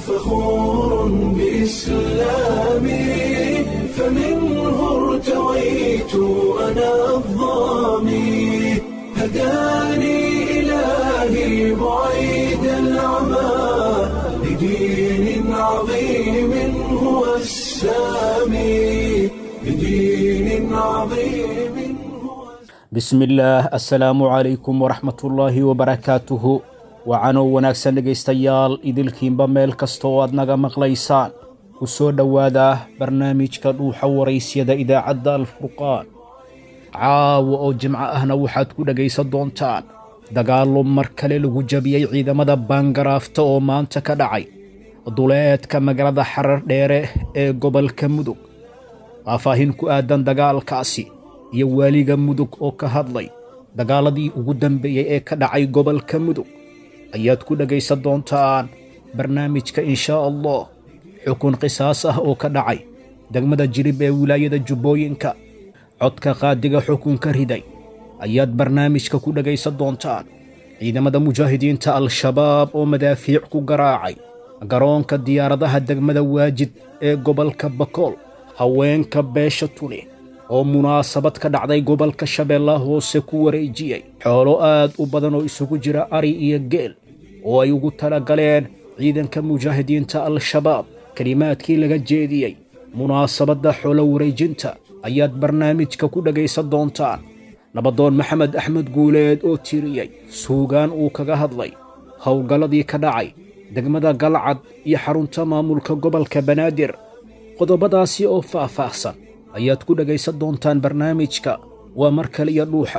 فخور بإسلامي فمنه ارتويت أنا الضامي هداني إلهي بعيد العمى لدين عظيم هو السامي لدين عظيم هو bismillaah assalaamu calaykum waraxmatullaahi wabarakaatuhu wacanoo wanaagsan dhegaystayaal idilkiinba meel kasta oo aad naga maqlaysaan ku soo dhowaada barnaamijka dhuuxa waraysyada idaacadda alfurqaan caawa oo jimco ahna waxaad ku dhegaysan doontaan dagaallo mar kale lagu jabiyey ciidamada baangaraafta oo maanta ka dhacay duleedka magaalada xarar dheere ee gobolka mudug faahfaahin ku aadan dagaalkaasi iyo waaliga mudug oo ka hadlay dagaaladii ugu dambeeyey ee ka dhacay gobolka mudug ayaad ku dhegaysan doontaan barnaamijka inshaa allah xukun qisaas ah oo ka dhacay degmada jirib ee wilaayada jubbooyinka codka qaadiga xukunka riday ayaad barnaamijka ku dhegaysan doontaan ciidamada mujaahidiinta al-shabaab oo madaafiic ku garaacay garoonka diyaaradaha degmada waajid ee gobolka bakool haweenka beesha tuni oo munaasabad ka dhacday gobolka shabeellaha hoose ku wareejiyey xoolo aad u badan oo isugu jira ari iyo geel oo ay ugu talagaleen ciidanka mujaahidiinta al-shabaab kelimaadkii laga jeediyey munaasabadda xoolo wareejinta ayaad barnaamijka ku dhegaysan doontaan nabadoon maxamed axmed guuleed oo tiriyey suugaan uu kaga hadlay howlgalladii ka dhacay degmada galcad iyo xarunta maamulka gobolka banaadir qodobadaasi oo faah-faahsan ayaad ku dhegaysan doontaan barnaamijka waa mar kale iyo dhuuxa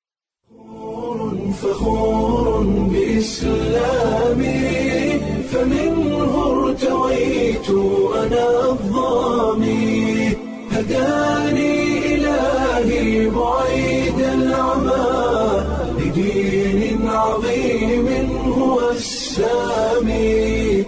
فخور بإسلامي فمنه ارتويت أنا الضامي هداني إلهي بعيد العمى لدين عظيم هو السامي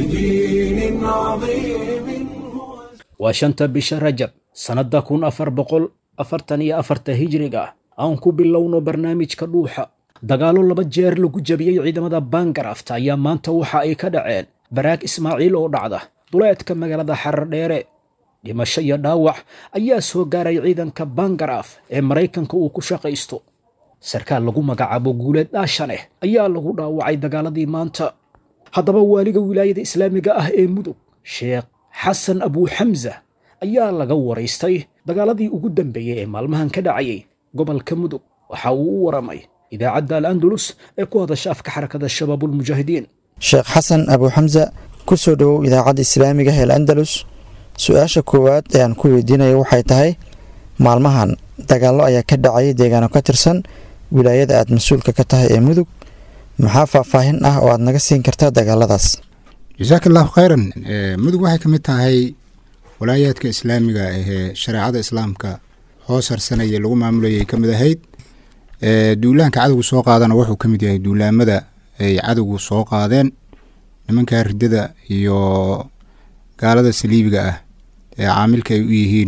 لدين عظيم هو waa shanta bisha rajab sannadda kun afar boqol afartan iyo afarta hijriga ah aan ku bilowno barnaamijka dhuuxa dagaallo laba jeer lagu jabiyey ciidamada baangarafta ayaa maanta waxa ay ka dhaceen baraag ismaaciil oo dhacda duleedka magaalada xarar dheere dhimasho iyo dhaawac ayaa soo gaaray ciidanka baangaraaf ee maraykanka uu ku shaqaysto sarkaal lagu magacaabo guuleed dhaashaneh ayaa lagu dhaawacay dagaaladii maanta haddaba waaliga wilaayada islaamiga ah ee mudug sheekh xasan abuuxamsa ayaa laga waraystay dagaaladii ugu dambeeyey ee maalmahan ka dhacayay gobolka mudug waxa uu u waramay idaacadda al andalus ee ku hadasha afka xarakada shabaabulmujaahidiin sheekh xasan abuuxamsa ku soo dhowow idaacadda islaamiga ee al andalus su-aasha koowaad ee aan ku weydiinayo waxay tahay maalmahan dagaallo ayaa ka dhacayay deegaano ka tirsan wilaayada aad mas-uulka ka tahay ee mudug maxaa faahfaahin ah oo aad naga siin kartaa dagaaladaas jasaaka allahu khayran mudug waxay ka mid tahay walaayaadka islaamiga ahee shareecada islaamka hoos harsanaya lagu maamulayay ka mid ahayd duulaanka cadowgu soo qaadana wuxuu ka mid yahay duulaamada ay cadowgu soo qaadeen nimanka ridada iyo gaalada saliibiga ah ee caamilka ay u yihiin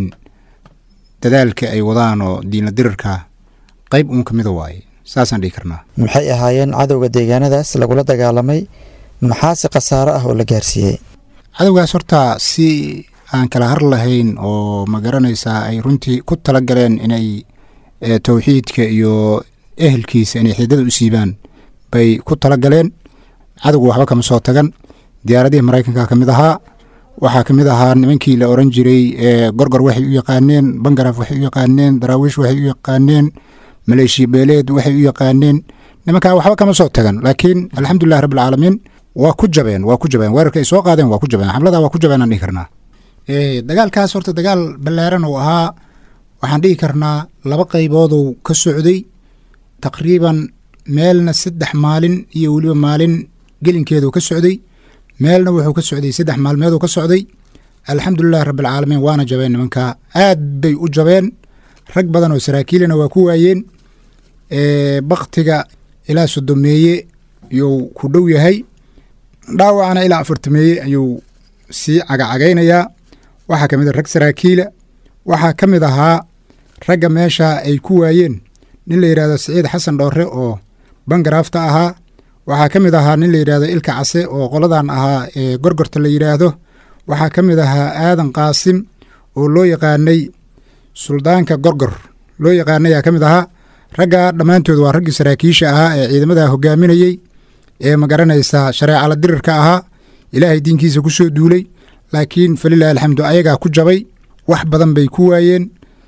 dadaalka ay wadaan oo diinla dirarka qeyb uun ka mida waaye saasaan dhihi karnaa maxay ahaayeen cadowga deegaanadaas lagula dagaalamay maxaase khasaaro ah oo la gaarsiiyey cadowgaas horta si aan kala har lahayn oo ma garanaysaa ay runtii ku tala galeen inay towxiidka iyo ehelkiisa inay xidada u siibaan bay ku tala galeen cadowga waxba kama soo tagan diyaaradihii maraykanka ka mid ahaa waxaa ka mid ahaa nimankii la oran jiray gorgor waxay u yaqaaneen bangaraaf waxay u yaqaaneen daraawiish waxay u yaqaaneen maleeshiya beeleed waxay u yaqaaneen nimankaa waxba kama soo tagan laakiin alxamdulilahi rabbilcaalamiin waa ku jabeen waa ku jabeen weerarka ay soo qaadeen waa ku jabeen xamlada waa ku jabeen aan dhihi karnaa dagaalkaas horta dagaal ballaaran uu ahaa waxaan dhihi karnaa laba qaybooduu ka socday taqriiban meelna saddex maalin iyo weliba maalin gelinkeeduu ka socday meelna wuxuu ka socday saddex maalmeeduu ka socday alxamdulilahi rabbilcaalamiin waana jabeen nimankaa aad bay u jabeen rag badan oo saraakiilina waa ku waayeen baktiga ilaa sodomeeye yuu ku dhow yahay dhaawacana ilaa afartameeye ayuu sii cagacagaynayaa waxaa ka mid a rag saraakiila waxaa ka mid ahaa ragga meesha ay ku waayeen nin la yidhahdo siciid xasan dhoore oo bangaraafta ahaa waxaa ka mid ahaa nin la yidhahdo ilka case oo qoladan ahaa ee gorgorta la yidhaahdo waxaa ka mid ahaa aadan qaasim oo loo yaqaanay suldaanka gorgor loo yaqaanay aa ka mid ahaa raggaa dhammaantood waa raggii saraakiisha ahaa ee ciidamada hogaaminayey ee magaranaysaa shareecala dirirka ahaa ilaahay diinkiisa ku soo duulay laakiin falilahi alxamdu ayagaa ku jabay wax badan bay ku waayeen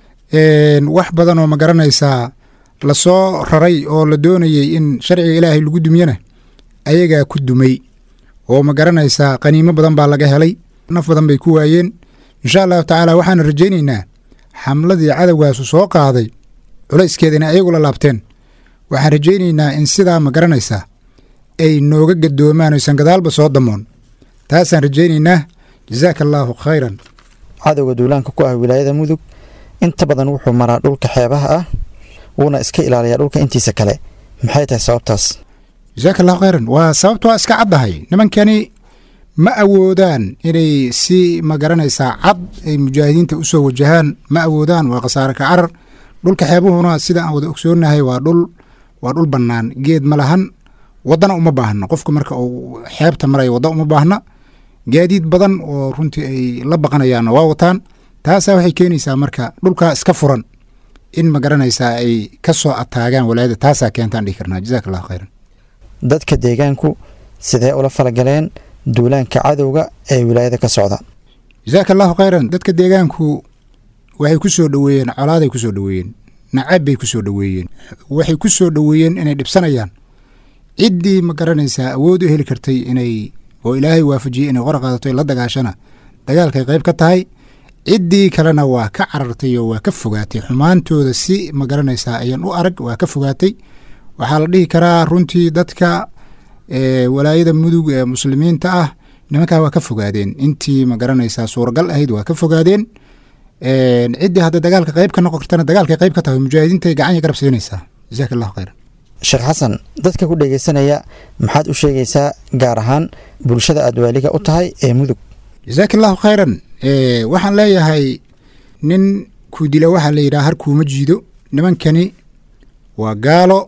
wax badan oo magaranaysaa lasoo raray oo la doonayey in sharciga ilaahay lagu dumyana ayagaa ku dumay oo magaranaysaa qaniimo badan baa laga helay naf badan bay ku waayeen insha allahu tacaala waxaana rajaynaynaa xamladii cadowgaasu soo qaaday culayskeeda inay ayagu la laabteen waxaan rajaynaynaa in sidaa magaranaysaa ay nooga gadoomaan oysan gadaalba soo damoon taasaan rajaynaynaa jazaaka allaahu khayran cadowga duulaanka ku ah wilaayada mudug inta badan wuxuu maraa dhulka xeebaha ah wuuna iska ilaaliyaa dhulka intiisa kale maxay tahay sababtaas jasaaka allahu khayran waa sababta waa iska caddahay nimankani ma awoodaan inay si magaranaysaa cad ay mujaahidiinta u soo wajahaan ma awoodaan waa khasaare ka carar dhulka xeebuhuna sida aan wada ogsoonnahay waa dhul waa dhul bannaan geed ma lahan waddana uma baahna qofku marka uu xeebta maraya wadda uma baahna gaadiid badan oo runtii ay la baqanayaanna waa wataan taasaa waxay keenaysaa marka dhulkaa iska furan in magaranaysaa ay ka soo ataagaan walaayada taasaa keentaan dhihi karnaa jazaaka allahu khayran dadka deegaanku sidee ula falagaleen duulaanka cadowga ee wilaayada ka socda jasaaka allahu khayran dadka deegaanku waxay ku soo dhoweeyeen colaaday ku soo dhoweeyeen nacab bay ku soo dhoweeyeen waxay ku soo dhoweeyeen inay dhibsanayaan ciddii ma garanaysaa awood u heli kartay inay oo ilaahay waafajiyey inay qora qaadato la dagaashana dagaalkay qayb ka tahay ciddii kalena waa ka carartay oo waa ka fogaatay xumaantooda si ma garanaysaa ayaan u arag waa ka fogaatay waxaa la dhihi karaa runtii dadka walaayada mudug ee muslimiinta ah nimankaa waa ka fogaadeen intii ma garanaysaa suuragal ahayd waa ka fogaadeen ciddii hadda dagaalka qayb ka noqon kartana dagaalkay qayb ka tahay mujaahidiinta gacanya garab siinaysaa jazaaka allahu khayran sheekh xasan dadka ku dhegeysanaya maxaad u sheegaysaa gaar ahaan bulshada aad waaliga u tahay ee mudug jazaaka allahu khayran waxaan leeyahay nin ku dila waxaa la yidhaha harkuuma jiido nimankani waa gaalo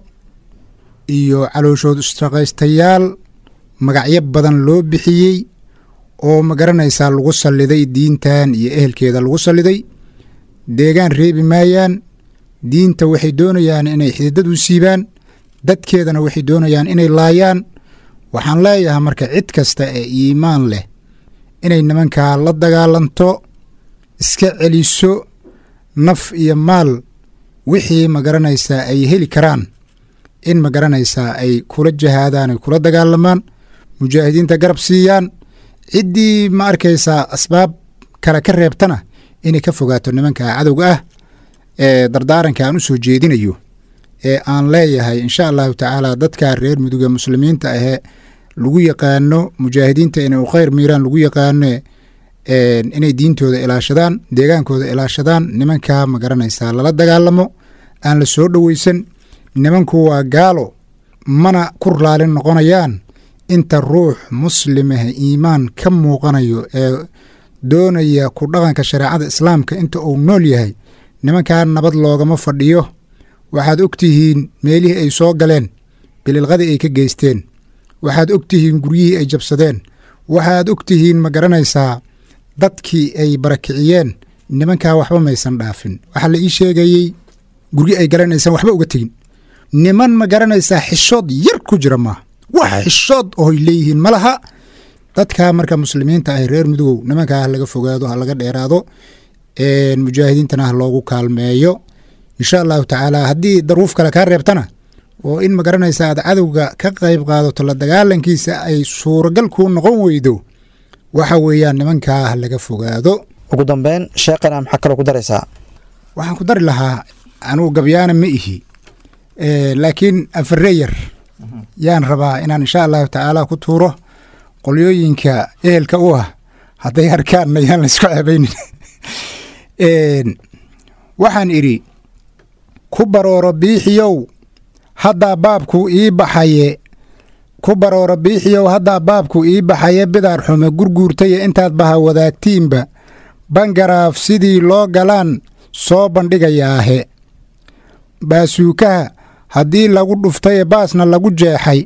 iyo calooshood isshaqaystayaal magacyo badan loo bixiyey oo ma garanaysaa lagu salliday diintan iyo ehelkeeda lagu salliday deegaan reebi maayaan diinta waxay doonayaan inay xididad u siibaan dadkeedana waxay doonayaan inay laayaan waxaan leeyahay marka cid kasta ee iimaan leh inay nimankaa la dagaalanto iska celiso naf iyo maal wixii ma garanaysaa ay heli karaan in ma garanaysaa ay kula jahaadaan ay kula dagaalamaan mujaahidiinta garab siiyaan ciddii ma arkaysaa asbaab kale ka reebtana inay ka fogaato nimanka cadowga ah ee dardaaranka aan u soo jeedinayo ee aan leeyahay insha allahu tacaala dadka reer muduga muslimiinta ahee lagu yaqaano mujaahidiinta inay u khayr miiraan lagu yaqaano inay diintooda ilaashadaan deegaankooda ilaashadaan nimankaa ma garanaysaa lala dagaalamo aan la soo dhoweysan nimanku waa gaalo mana ku raalin noqonayaan inta ruux muslimah iimaan ka muuqanayo ee doonaya ku dhaqanka shareecada islaamka inta uu nool yahay nimankaa nabad loogama fadhiyo waxaad og tihiin meelihii ay soo galeen bililqadii ay ka geysteen waxaad og tihiin guryihii ay jabsadeen waxaad og tihiin ma garanaysaa dadkii ay barakiciyeen nimankaa waxba maysan dhaafin waxaa la ii sheegayey guryi ay galeen aysan waxba uga tegin niman ma garanaysaa xishood yar ku jira maaha wax xishood ooy leeyihiin ma laha dadkaa marka muslimiinta ah reer mudugow nimankaa ha laga fogaado ha laga dheeraado mujaahidiintana ha loogu kaalmeeyo insha allahu tacaala haddii daruuf kale kaa reebtana oo in ma garanaysa aad cadowga ka qayb qaadato la dagaalankiisa ay suuragal kuu noqon weydo waxa weeyaan nimankaa ha laga fogaado ugu dambeyn sheekhana maxaa kaloo ku daraysaa waxaan ku dari lahaa anugu gabyaana ma ihi laakiin afare yar yaan rabaa inaan insha allahu tacaala ku tuuro qolyooyinka ehelka u ah hadday arkaanna yaan laysku ceebaynin waxaan idhi ku barooro biixiyow haddaa baabku ii baxaye ku barooro biixiyow haddaa baabku ii baxaye bidaar xume gurguurtaye intaad baha wadaagtiinba bangaraaf sidii loo galaan soo bandhigayaahe baasuukaha haddii lagu dhuftaye baasna lagu jeexay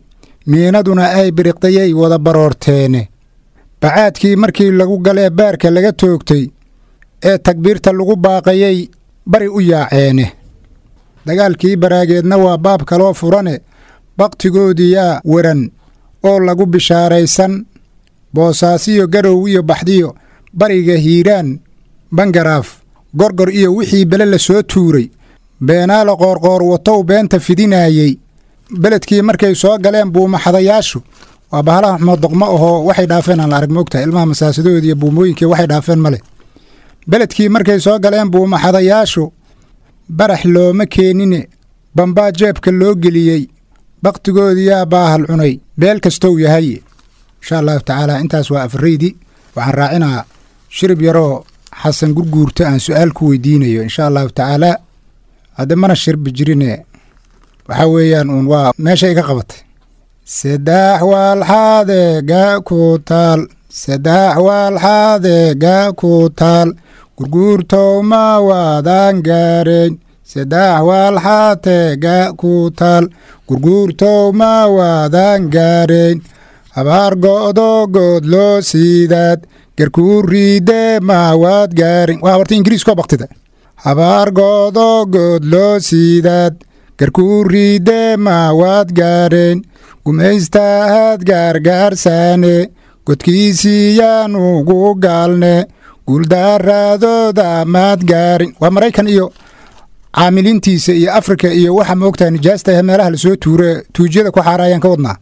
miinaduna ay biriqdayay wada baroorteene bacaadkii markii lagu galee baarka laga toogtay ee takbiirta lagu baaqayay bari u yaaceene dagaalkii baraageedna waa baab kaloo furane bakhtigoodiyaa weran oo lagu bishaaraysan boosaasiyo garow iyo baxdiyo bariga hiiraan bangaraaf gorgor iyo wixii bele la soo tuuray beenaala qoorqoor watow beenta fidinaayey beledkii markay soo galeen buumaxadayaashu waa bahalaha xumood doqmo ahoo waxay dhaafeen aan la arag moogtahay ilmaha masaasadooda iyo buumooyinkii waxay dhaafeen male beledkii markay soo galeen buumaxadayaashu barax looma keenine bambaa jeebka loo geliyey bakhtigoodiyaa baahal cunay beel kastow yahay insha allahu tacaala intaas waa afaraydi waxaan raacinaa shirib yaroo xasan gurguurta aan su-aal ku weydiinayo insha allahu tacaalaa hadda mana shirbi jirine waxaa weeyaan uun waa meesha iga qabatay saddex waalxaadeega ku taal saddex waalxaadeega ku taal gurguurtow ma waadaan gaarayn saddex waalxaateega ku taal gurguurtow ma waadaan gaarayn habaar go'do good loo siidaad garkuu riide maawaad gaarin waa horta ingiriiskoo baktida habaar go'do good loo siidaad garkuu riide maawaad gaareen gumaystaahad gaargaarsaane godkiisii yaanugu gaalne guuldaaraadooda maad gaarin waa maraykan iyo caamiliintiisa iyo afrika iyo waxa moogtahay nijaastahe meelaha lasoo tuure tuujyada ku xaaraayaan ka wadnaa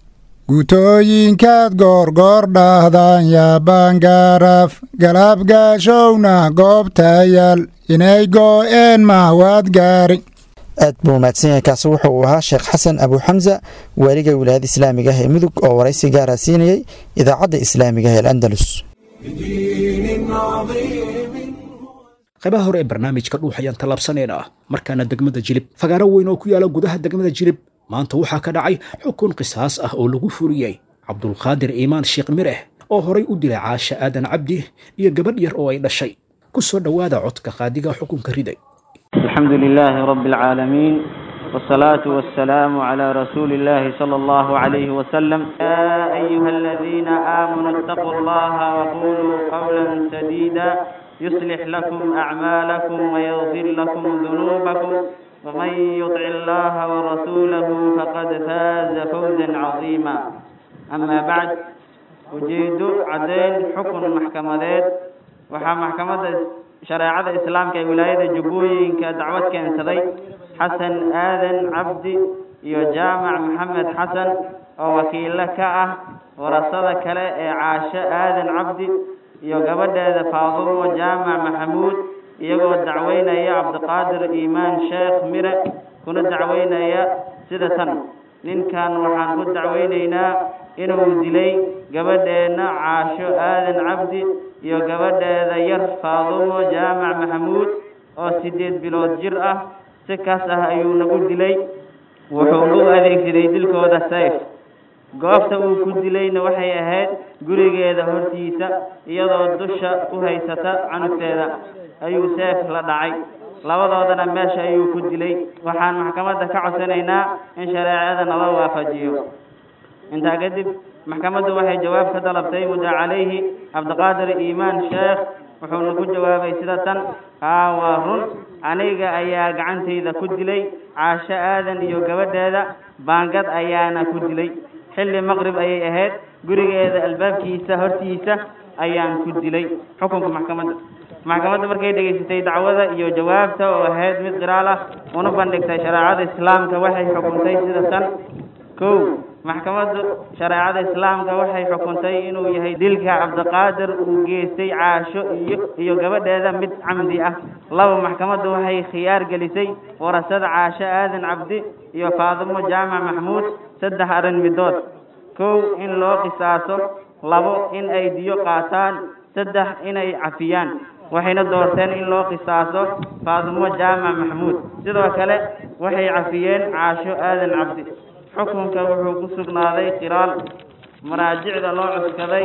guutooyinkaad goorgoor dhaahdaan yaabaangaaraaf galaabgaashowna goobtayaal inay goo'een maawaad gaarin aad buu mahadsan yahay kaasi wuxuu uu ahaa sheekh xasan abu xamsa waaliga wilaayada islaamiga ah ee mudug oo waraysi gaara siinayay idaacadda islaamiga ah ee andalus qaybaha hore ee barnaamijka dhuux ayaan tallaabsanayna ah markaana degmada jilib fagaaro weyn oo ku yaala gudaha degmada jilib maanta waxaa ka dhacay xukun qisaas ah oo lagu furiyey cabdulqaadir iimaan sheekh mireh oo horay u dilay caasha aadan cabdi iyo gabadh yar oo ay dhashay ku soo dhowaada codka qaadiga xukunka riday الحمد لله رب العالمين والصلاة والسلام على رسول الله صلى الله عليه وسلم يا أيها الذين آمنوا اتقوا الله وقولوا قولا سديدا يصلح لكم أعمالكم ويغفر لكم ذنوبكم ومن يطع الله ورسوله فقد فاز فوزا عظيما أما بعد أجيد عدين حكم محكمة waxaa maxkamadda shareecada islaamka ee wilaayada jubbooyinka dacwad keensaday xasan aadan cabdi iyo jaamac maxamed xasan oo wakiilo ka ah warasada kale ee caasho aadan cabdi iyo gabadheeda faadumo jaamac maxamuud iyagoo dacweynaya cabdiqaadir iimaan sheekh mire kuna dacweynaya sida tan ninkan waxaan ku dacweynaynaa inuu dilay gabadheenna caasho aadan cabdi iyo gabadheeda yar faadumo jaamac maxamuud oo siddeed bilood jir ah si kaas ah ayuu nagu dilay wuxuu u adeegsaday dilkooda sayf goobta uu ku dilayna waxay ahayd gurigeeda hortiisa iyadoo dusha u haysata canugteeda ayuu seef la dhacay labadoodana meesha ayuu ku dilay waxaan maxkamadda ka codsanaynaa in shareecada nala waafajiyo intaa kadib maxkamaddu waxay jawaab ka dalabtay mudda calayhi cabdiqaadir iimaan sheekh wuxuuna ku jawaabay sida tan haa waa run aniga ayaa gacantayda ku dilay caasho aadan iyo gabadheeda baangad ayaana ku dilay xilli maqrib ayay ahayd gurigeeda albaabkiisa hortiisa ayaan ku dilay xukunka maxkamadda maxkamadda markay dhegaysatay dacwada iyo jawaabta oo ahayd mid qiraal ah una bandhigtay shareecada islaamka waxay xukuntay sida tan kow maxkamaddu shareecada islaamka waxay xukuntay inuu yahay dilka cabdiqaadir uu geystay caasho iyo iyo gabadheeda mid camdi ah laba maxkamaddu waxay khiyaar gelisay warasada caasho aadan cabdi iyo faadimo jaamac maxmuud saddex arrin midood kow in loo qisaaso labo in ay diyo qaataan saddex inay cafiyaan waxayna doorteen in loo qisaaso faadimo jaamac maxmuud sidoo kale waxay cafiyeen caasho aadan cabdi xukunka wuxuu ku sugnaaday qiraal maraajicda loo cuskaday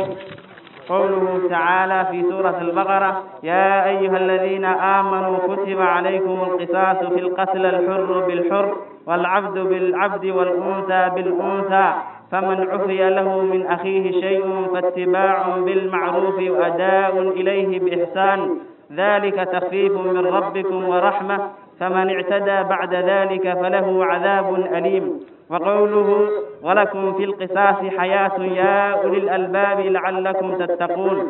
qowluhu tacaala fi suurati albaqara yaa ayuha aladiina aamanuu kutiba calaykum alqisaasu fi lqatl alxuru bilxur waalcabdu bilcabdi waalunhaa bilunhaa فمن عفي له من أخيه شيء فاتباع بالمعروف وأداء إليه بإحسان ذلك تخفيف من ربكم ورحمة فمن اعتدى بعد ذلك فله عذاب أليم وقوله ولكم في القصاص حياة يا أولي الألباب لعلكم تتقون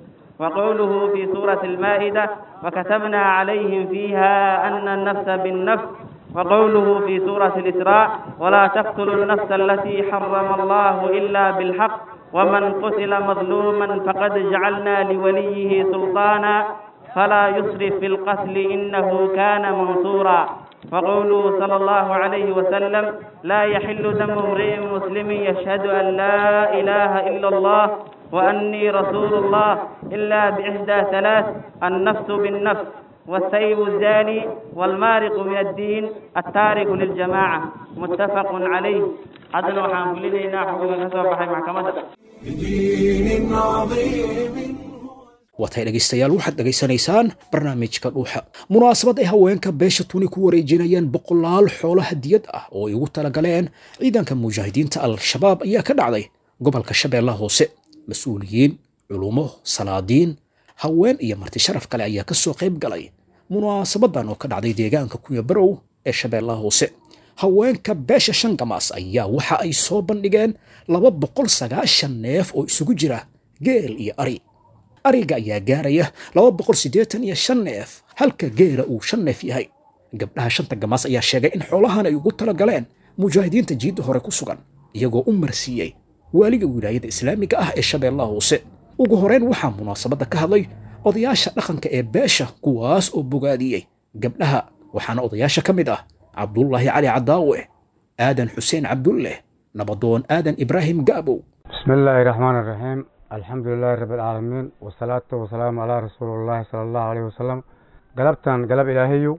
وقوله في سورة المائدة وكتبنا عليهم فيها أن النفس بالنفس وقوله في سورة الإسراء ولا تقتلوا النفس التي حرم الله إلا بالحق ومن قتل مظلوما فقد جعلنا لوليه سلطانا فلا يسرف في القتل إنه كان منصورا وقوله صلى الله عليه وسلم لا يحل دم امرئ مسلم يشهد أن لا إله إلا الله وأني رسول الله إلا بإحدى ثلاث النفس بالنفس والسيب الزاني والمارق من الدين التارك للجماعة متفق عليه عدل وحان كلنا حكم كسوة بحي محكمة بدين عظيم waatay dhegaystayaal waxaad dhegaysanaysaan barnaamijka dhuuxa munaasabad ay haweenka beesha tuni ku wareejinayaan boqolaal xoolo hadiyad ah oo ay ugu talagaleen ciidanka mujaahidiinta al-shabaab ayaa ka dhacday gobolka shabeellaha hoose mas-uuliyiin culumo salaadiin haween iyo marti sharaf kale ayaa ka soo qayb galay munaasabadan oo ka dhacday deegaanka kunya barow ee shabeellaha hoose haweenka beesha shangamaas ayaa waxa ay soo bandhigeen laba boqol sagaashan neef oo isugu jira geel iyo ari ariga ayaa gaaraya laba boqol siddeetan iyo shan neef halka geela uu shan neef yahay gabdhaha shanta gamaas ayaa sheegay in xoolahan ay ugu talagaleen mujaahidiinta jiidda hore ku sugan iyagoo u marsiiyey waaliga wilaayada islaamiga ah ee shabeellaha hoose ugu horeyn waxaa munaasabadda ka hadlay odayaasha dhaqanka ee beesha kuwaas oo bogaadiyey gabdhaha waxaana odayaasha ka mid ah cabdullaahi cali cadaawe aadan xuseen cabdulleh nabadoon aadan ibraahim gaabow بسم الله الرحمن الرحيم الحمد لله رب العالمين والصلاة والسلام على رسول الله صلى الله عليه وسلم قلبتان قلب إلهيو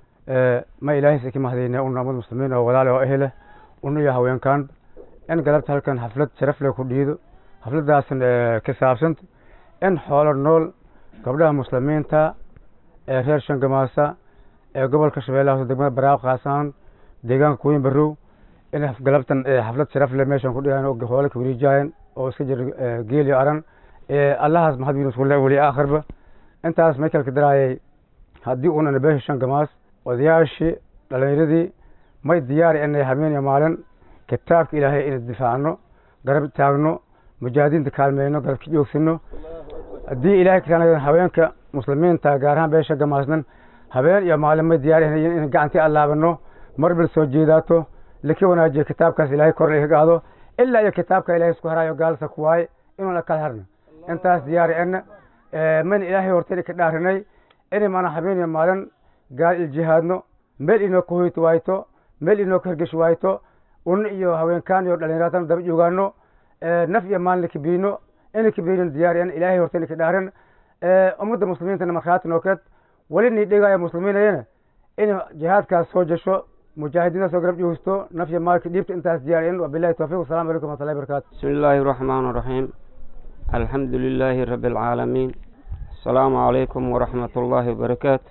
آه ما إلهي سكي مهدينا أن أمد مسلمين أو ولالي وأهله أنه يا هوين كان إن قلبت هلكن حفلة شرف لي كديدو حفلة داسن آه كسابسنت إن حول النول قبلها مسلمين تا آه خير شنقماسا آه قبل كشبيلة دقمة براو قاسان ديغان كوين برو in galabtan xaflad sharaf leh meeshan ku dhigaan oo hoole ka weliijaayan oo iska jira geel iyo aran allahaas maxad wiin isku le weli aakhirba intaas may kala kadaraayay haddii uunana beesha shan gamaas odayaashii dhalinyaradii may diyaari inay habeen iyo maalin kitaabka ilaahay ina difaacno garab taagno mujaahidiinta kaalmeyno garabka joogsano haddii ilahay kataan haweenka muslimiinta gaar ahaan beesha gamaasnan habeen iyo maalin may diyaari in gacantii allaabano marbil soo jeedaato laki wanaajiyo kitaabkaas ilaahay kor laga qaado ilaa iyo kitaabka ilaahay isku harayo gaalsa ku waaye inuuna kala harno intaas diyaari ena mayna ilaahay hortayna ka dhaarinay inay maana habeen iyo maalin gaal iljihaadno meel inoo ka hoyto waayto meel inoo ka hergesh waayto un iyo haweenkaan iyo dhalinyaratan daba joogaano naf iyo maalin kabiino ina kabiinin diyaari en ilaahay hortayna ka dhaarin ummadda muslimiintana markhaati nookeed weli nii dhigaya muslimiinayana in jihaadkaas soo jasho مجاهدين سو قرب جوستو نفي مالك ديبت انت ديارين وبالله التوفيق والسلام عليكم ورحمه الله وبركاته بسم الله الرحمن الرحيم الحمد لله رب العالمين السلام عليكم ورحمة الله وبركاته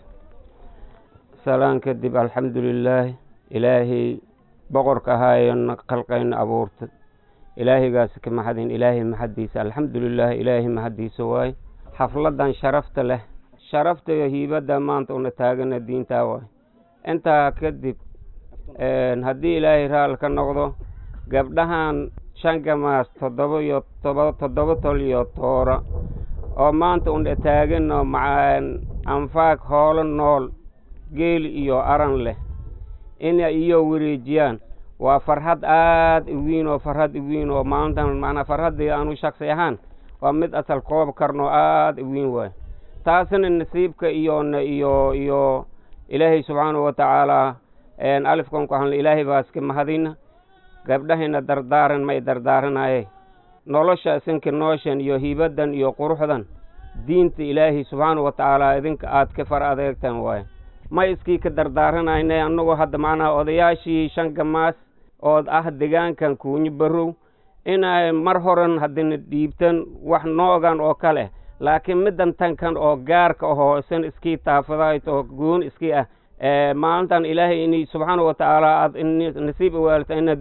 سلام كدب الحمد لله إلهي بقرك هاي خلقين أبورت إلهي قاسك محدين إلهي محديس الحمد لله إلهي محديس واي حفلة شرفت له شرفت هيبة ما أنت ونتاجنا الدين تاواي انت كدب haddii ilaahay raal ka noqdo gabdhahan shan gamaas toddoba iyo toba toddoba tol iyo toora oo maanta undhe taaganoo macaan anfaag hoolo nool geel iyo aran leh inay iyo wareejiyaan waa farxad aad u weyn oo farxad u weyn oo maalintan macnaa farxaddii aanu shaksi ahaan waa mid asal koob karno aad u weyn waay taasina nasiibka iyona iyo iyo ilaahay subxaanahu wa tacaala alifkan ku hadla ilaahay baa iska mahadina gabdhahayna dardaaran may dardaaranaye nolosha isinka nooshan iyo hibadan iyo quruxdan diinta ilaahay subxaanahu wa tacaala idinka aad ka far adeegtaan waaye may iskii ka dardaaranayne annagoo hadda macnaha odayaashii shan gamaas ood ah degaankan kuunyo barow inay mar horan haddina dhiibtan wax noogan oo kale laakiin middan tankan oo gaarka ahoo isan iskii taafadaayt oo goon iskii ah maalintan ilaahay in subxaana wa tacaala aad nasiib awaalta inaad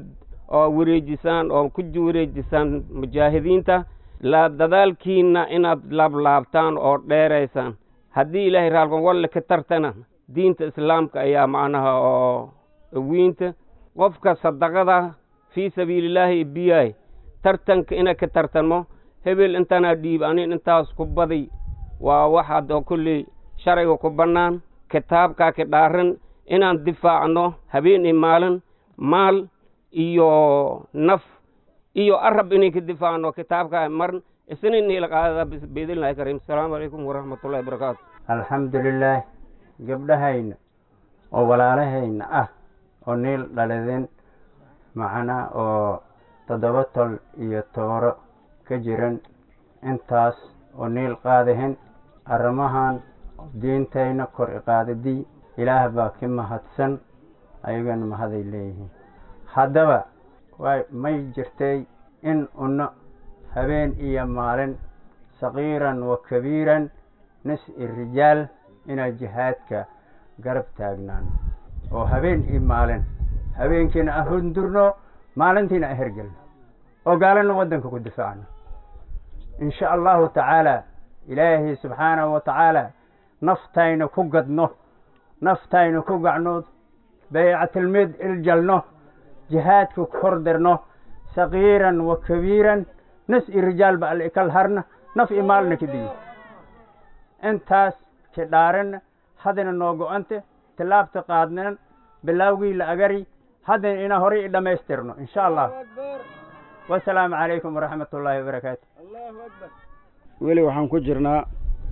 oo wareejisaan oo ku wareejisaan mujaahidiinta la dadaalkiina inaad laablaabtaan oo dheeraysaan haddii ilaahay raalkon walle ka tartana diinta islaamka ayaa macnaha oo wiinta qofka sadaqada fii sabiilillaahi biyaay tartanka ina ka tartamo hebel intanaa dhiib anin intaas ku badi waa waxaad oo kulley sharciga ku bannaan kitaabkaa ka dhaaran inaan difaacno habeen iyo maalin maal iyo naf iyo arab inay ka difaacno kitaabkaa marin isna niila qaadada biidnillahi kariim asalaamu calaykum waraxmatullahi wabarakaatu alxamdulilaah gabdhahayna oo walaalahayna ah oo niil dhaladeen macnaa oo toddoba tol iyo tooro ka jiran intaas oo niil qaadahen arrimahan diintayna kor iqaadadii ilaah baa ka mahadsan ayagana mahaday leeyihiin haddaba way may jirtay in unno habeen iyo maalin saqiiran wa kabiiran nis i rijaal inaa jihaadka garab taagnaan oo habeen iyo maalin habeenkiina a hundurno maalintiina a hergelno oo gaalana waddanka ku difaacno in sha allahu tacaala ilaahay subxaanahu wa tacaala naftayna ku gadno naftayna ku gacno baycatilmid iljalno jihaadka kordirno saqiiran wa kabiiran nas i rijaal ba al ikal harna naf i maalna ka diyo intaas ka dhaaranna haddana noo go-ante tilaabta qaadnan bilaawgii la agari haddana inaa horay i dhammaystirno in sha allah wasalaamu calaykum waraxmat ullaahi wabarakaatu weli waxaan ku jirnaa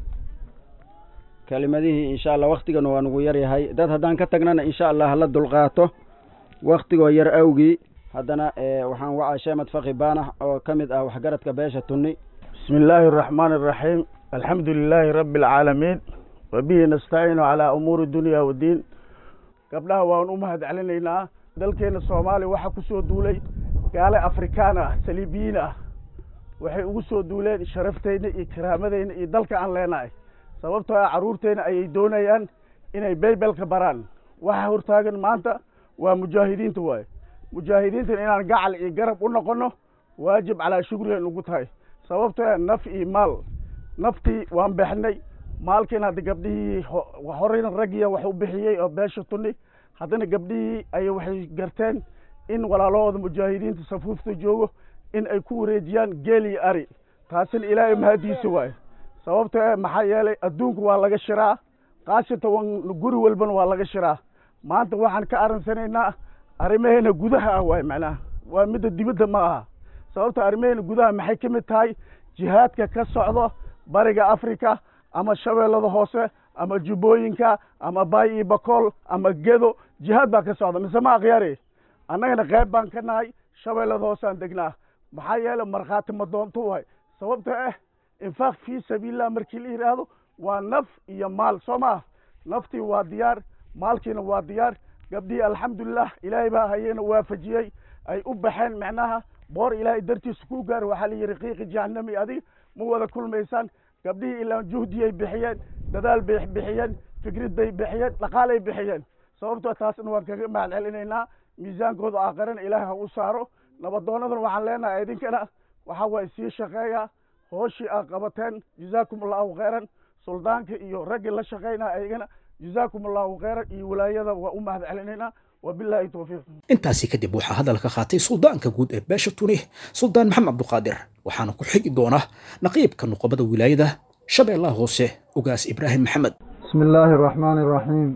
kelimadihii insha allah waktigana waa nugu yaryahay dad haddaan ka tagnana insha allah hala dulqaato waktigoo yar awgii haddana waxaan wacaa sheemad faki baanax oo ka mid ah waxgaradka beesha tunni بسم الله الرحمن الرحيم الحمد لله رب العالمين وبه نستعين على أمور الدنيا والدين قبلها وان أمهد علينا dalkeena soomaaliya waxaa ku soo duulay gaale afrikaan ah saliibiyiin ah waxay ugu soo duuleen sharafteyna iyo karaamadeyna iyo dalka aan leenahay sababtoo ah carruurteyna ayay doonayaan inay baybelka baraan waxa hortaagan maanta waa mujaahidiinta waaye mujaahidiintan inaan gacal iyo garab u noqono waajib calaa shugrigan ugu tahay sababtoo ah naf iyo maal naftii waan bexnay maalkiina hadda gabdhihii horeyna raggiya wax u bixiyey oo beesha tuni haddana gabdhihii ay waxay garteen in walaalahooda mujaahidiinta safuufta joogo in ay ku wareejiyaan geel iyo ari taasina ilaahay mahadiisa waaye sababto e maxaa yeelay adduunku waa laga shiraa kaashata guri walbana waa laga shiraa maanta waxaan ka aransanaynaa arrimaheena gudaha ah waay macnaha waa midda dibadda ma aha sababta arrimaheena gudaha maxay ka mid tahay jihaadka ka socdo bariga africa ama shabeellada hoose ama jubbooyinka ama baay iyo bakool ama gedo jihaad baa ka socda mise ma akhyaari annagana qayb baan ka nahay shabeellada hoosaan degnaa maxaa yeele markhaati ma doonto waay sababta ah infaaq fii sabiilillah markii la yidhaahdo waa naf iyo maal soo maah naftii waa diyaar maalkiina waa diyaar gabdhihii alxamdulilah ilaahay baa hayena waafajiyey ay u baxeen macnaha boor ilaahay dartiisa ku gaar waxaa la yidhi qiiqi jahannami adig ma wada kulmaysaan gabdhihii ilaa juhdiyay bixiyeen dadaal bay bixiyeen fikrad bay bixiyeen dhaqaalay bixiyeen sababtoo taasna waan kaga mahad celinaynaa miisaankooda aakharana ilaahay ha u saaro nabadoonadan waxaan leenahay idinkana waxaa waaye sii shaqeeya hooshii aad qabateen jazaakum allahu khayran suldaanka iyo raggii la shaqaynaa ayagana jazaakum allahu khayran iyo wilaayada waa u mahad celinaynaa wabilaahi towfiiq intaasi kadib waxaa hadalka qaatay suldaanka guud ee beesha tuni suldaan maxamed cabduqaadir waxaana ku xigi doona naqiibka nuqobada wilaayada shabeellaha hoose ugaas ibraahim maxamed بسم الله الرحمن الرحيم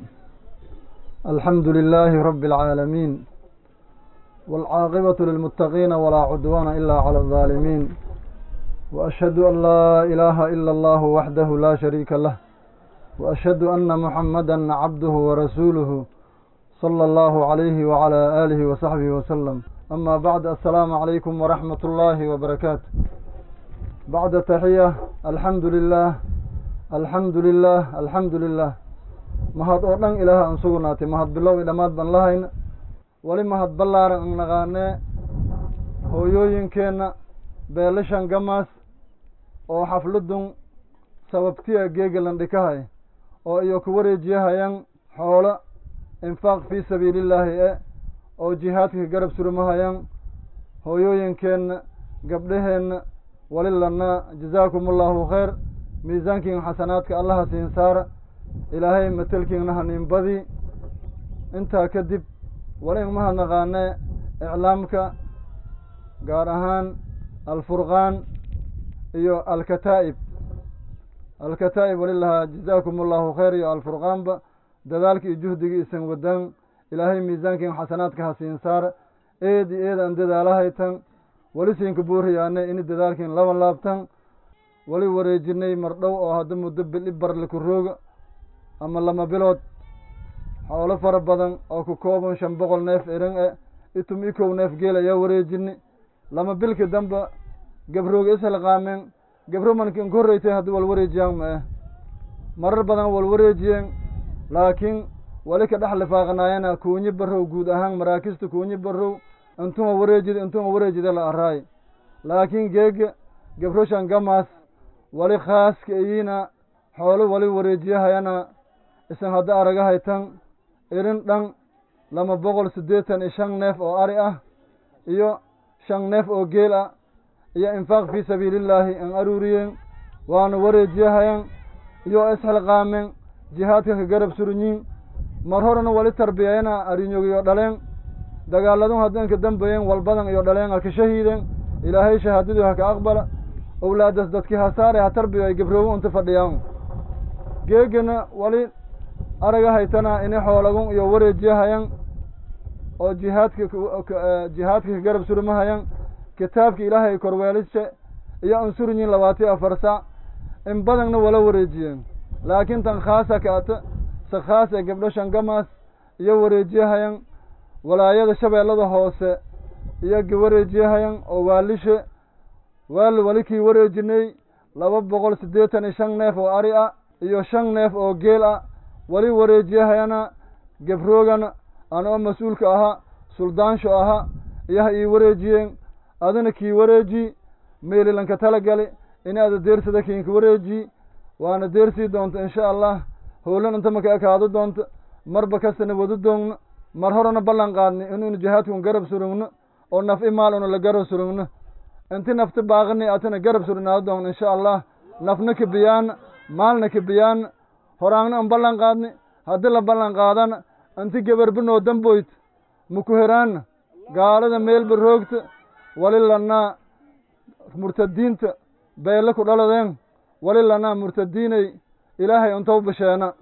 الحمد لله رب العالمين والعاقبة للمتقين ولا عدوان إلا على الظالمين وأشهد أن لا إله إلا الله وحده لا شريك له وأشهد أن محمدا عبده ورسوله صلى الله عليه وعلى آله وصحبه وسلم أما بعد السلام عليكم ورحمة الله وبركاته بعد تحية الحمد لله الحمد لله الحمد لله mahad oo dhan ilaaha aan sugnaatay mahad bilow i dhammaad baan lahayna weli mahad ballaaran an naqaanee hooyooyinkeenna beelashan gamaas oo xafladun sababtiya geegalan dhikahay oo iyo ku wareejiyahayan xoolo infaaq fii sabiilillaahi e oo jihaadka garab surmahayan hooyooyinkeenna gabdhaheenna wali lanaa jazaakum allahu khayr miisaankiin xasanaadka allaha siin saara ilaahay matelkiinna haniinbadii intaa kadib wali ingmaha naqaane iclaamka gaar ahaan alfurqaan iyo alkataa'ib alkataa'ib wali lahaa jazaakum allahu khayr iyo alfurqaanba dadaalka iyo juhdigii isan wadaan ilaahay miisaankiin xasanaadka ha siin saara eed iyo eed aan dadaalahaytan wali siinka buuriyaane ini dadaalkiin laba laabtan wali wareejinay mardhow oo hadda muddo bil i barle ku rooga ama lama bilood xoolo fara badan oo ku kooban shan boqol neef eran e itum i kow neef geel ayaa wareejini lama bilka damba gabrooga ishalqaameen gabro mankin ka horreytay haddii wal wareejiyaan ma eh marar badan wal wareejiyeen laakiin wali ka dhex lifaaqnaayana kuunyi barrow guud ahaan maraakista kuunyi barrow intuma wareejida intuma wareejida la araay laakiin geega gabroshan gamaas wali khaaska iyiina xoolo wali wareejiyahayana isan hadda aragahaytan irin dhan lama boqol siddeetan iyo shan neef oo ari ah iyo shan neef oo geel ah iyo infaaq fii sabiilillaahi an aruuriyeen waana wareejiyahayan iyo isxilqaamen jihaadka ka garab surinyiin mar horena wali tarbiyayana arinyogiyo dhaleen dagaaladun haddanka dambayeen walbadan iyo dhaleen ha ka shahiideen ilaahay shahaadadii ha ka aqbala owlaadas dadkii ha saare ha tarbiyo ay gabroobo unta fadhiyaan geegana wali araga haytana ini xoolagun iyo wareejiyahayan oo jihaadka jihaadka ka garab surmahayan kitaabka ilaahay korweelishe iyo ansurinyin labaatiyo afar sac in badanna wala wareejiyeen laakiin tan khaasa kaata se khaas ee gabdho shangamaas iyo wareejiyahayan walaayada shabeellada hoose iyo wareejiyahayan oo waalishe waal wali kii wareejinay laba boqol siddeetan iyo shan neef oo ari ah iyo shan neef oo geel ah wali wareejiyahayana gabroogan anoo mas-uulka ahaa suldaansho ahaa iyo ha ii wareejiyeen adina kii wareeji meelilanka tala gali in aada deersada kiinka wareeji waana deersii doonta insha allah howlan inta maka ekaado doonta marba kastana wadu doogno mar horena ballan qaadni inuynu jihaadkun garab surugno oo naf i maal una la garab surugno inti nafti baaqini atina garab surinaado doogno insha allah nafna kabiyaana maalna kabiyaana horaangna an ballan qaadni haddii la ballan qaadana inti gebarbinoo damboyt maku heraana gaalada meelba roogta wali lanaa murtadiinta beelle ku dhaladeen wali lanaa murtadiinay ilaahay untow basheena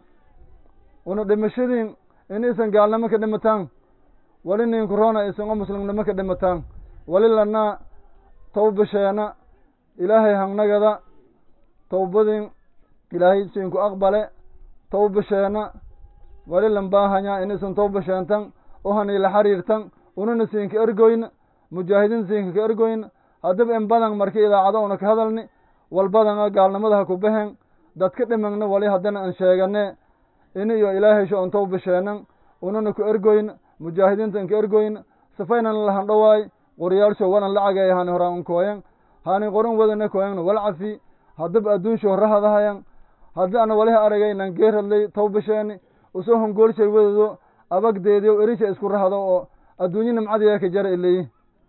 una dhimashadiin in isan gaalnimo ka dhimataan wali nin korona isan o muslimnimo ka dhimataan wali lanaa tow basheena ilaahay hangnagada towbadin ilaahay siinku aqbale tow basheena wali lambaahanyaa in isan tow basheentan o haniila xariirtan ununa siinka ergoyna mujaahidiin siinka ka ergoyna haddaba in badan marka idaacado una ka hadalni wal badana gaalnimada ha ku baxeen dadka dhimagna wali haddana an sheegane ini iyo ilaahay sho untow basheenan ununa ku ergoyna mujaahidiinta inka ergoyna sifaynan lahan dhawaay qoryaalsho wanan lacageey hani horaan un kooyan hani qoran wadana kooyangna wal cafi haddaba adduunsho horra hadahayan haddii ana waliha aragaynan geeradlay tow basheeni usoo hongoolshay wadado abagdeediyo erisha isku rahdo oo adduunyo nimcadiya ka jara ileyi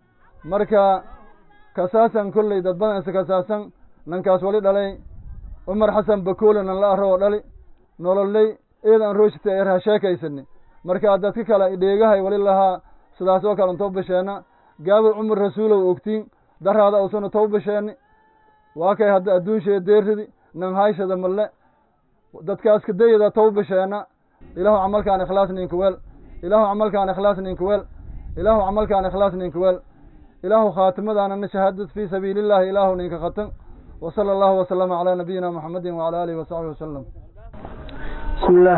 marka kasaasan kolley dad badan isa kasaasan nankaas wali dhalay cumar xasan bakoole nan la arro oo dhali nololley eedan rooshita er ha sheekaysani marka dadka kale dheegahay wali lahaa sidaas oo kale tow basheena gaabo cumar rasuulow ogtiin daraada usuna tow basheeni waa kay hadda adduunsheeda deeridi nan hayshada malle dadkaas kadayada tow basheena ilaahu camalkaan ikhlaas ninka weel ilaahu camalkaan ikhlaas ninka weel ilaahu camalkaan ikhlaas ninka weel ilaahu khaatimadaanana shahaadad fii sabiili illahi ilaahu ninka khatan وصلى الله وسلم على نبينا محمد وعلى آله وصحبه وسلم بسم الله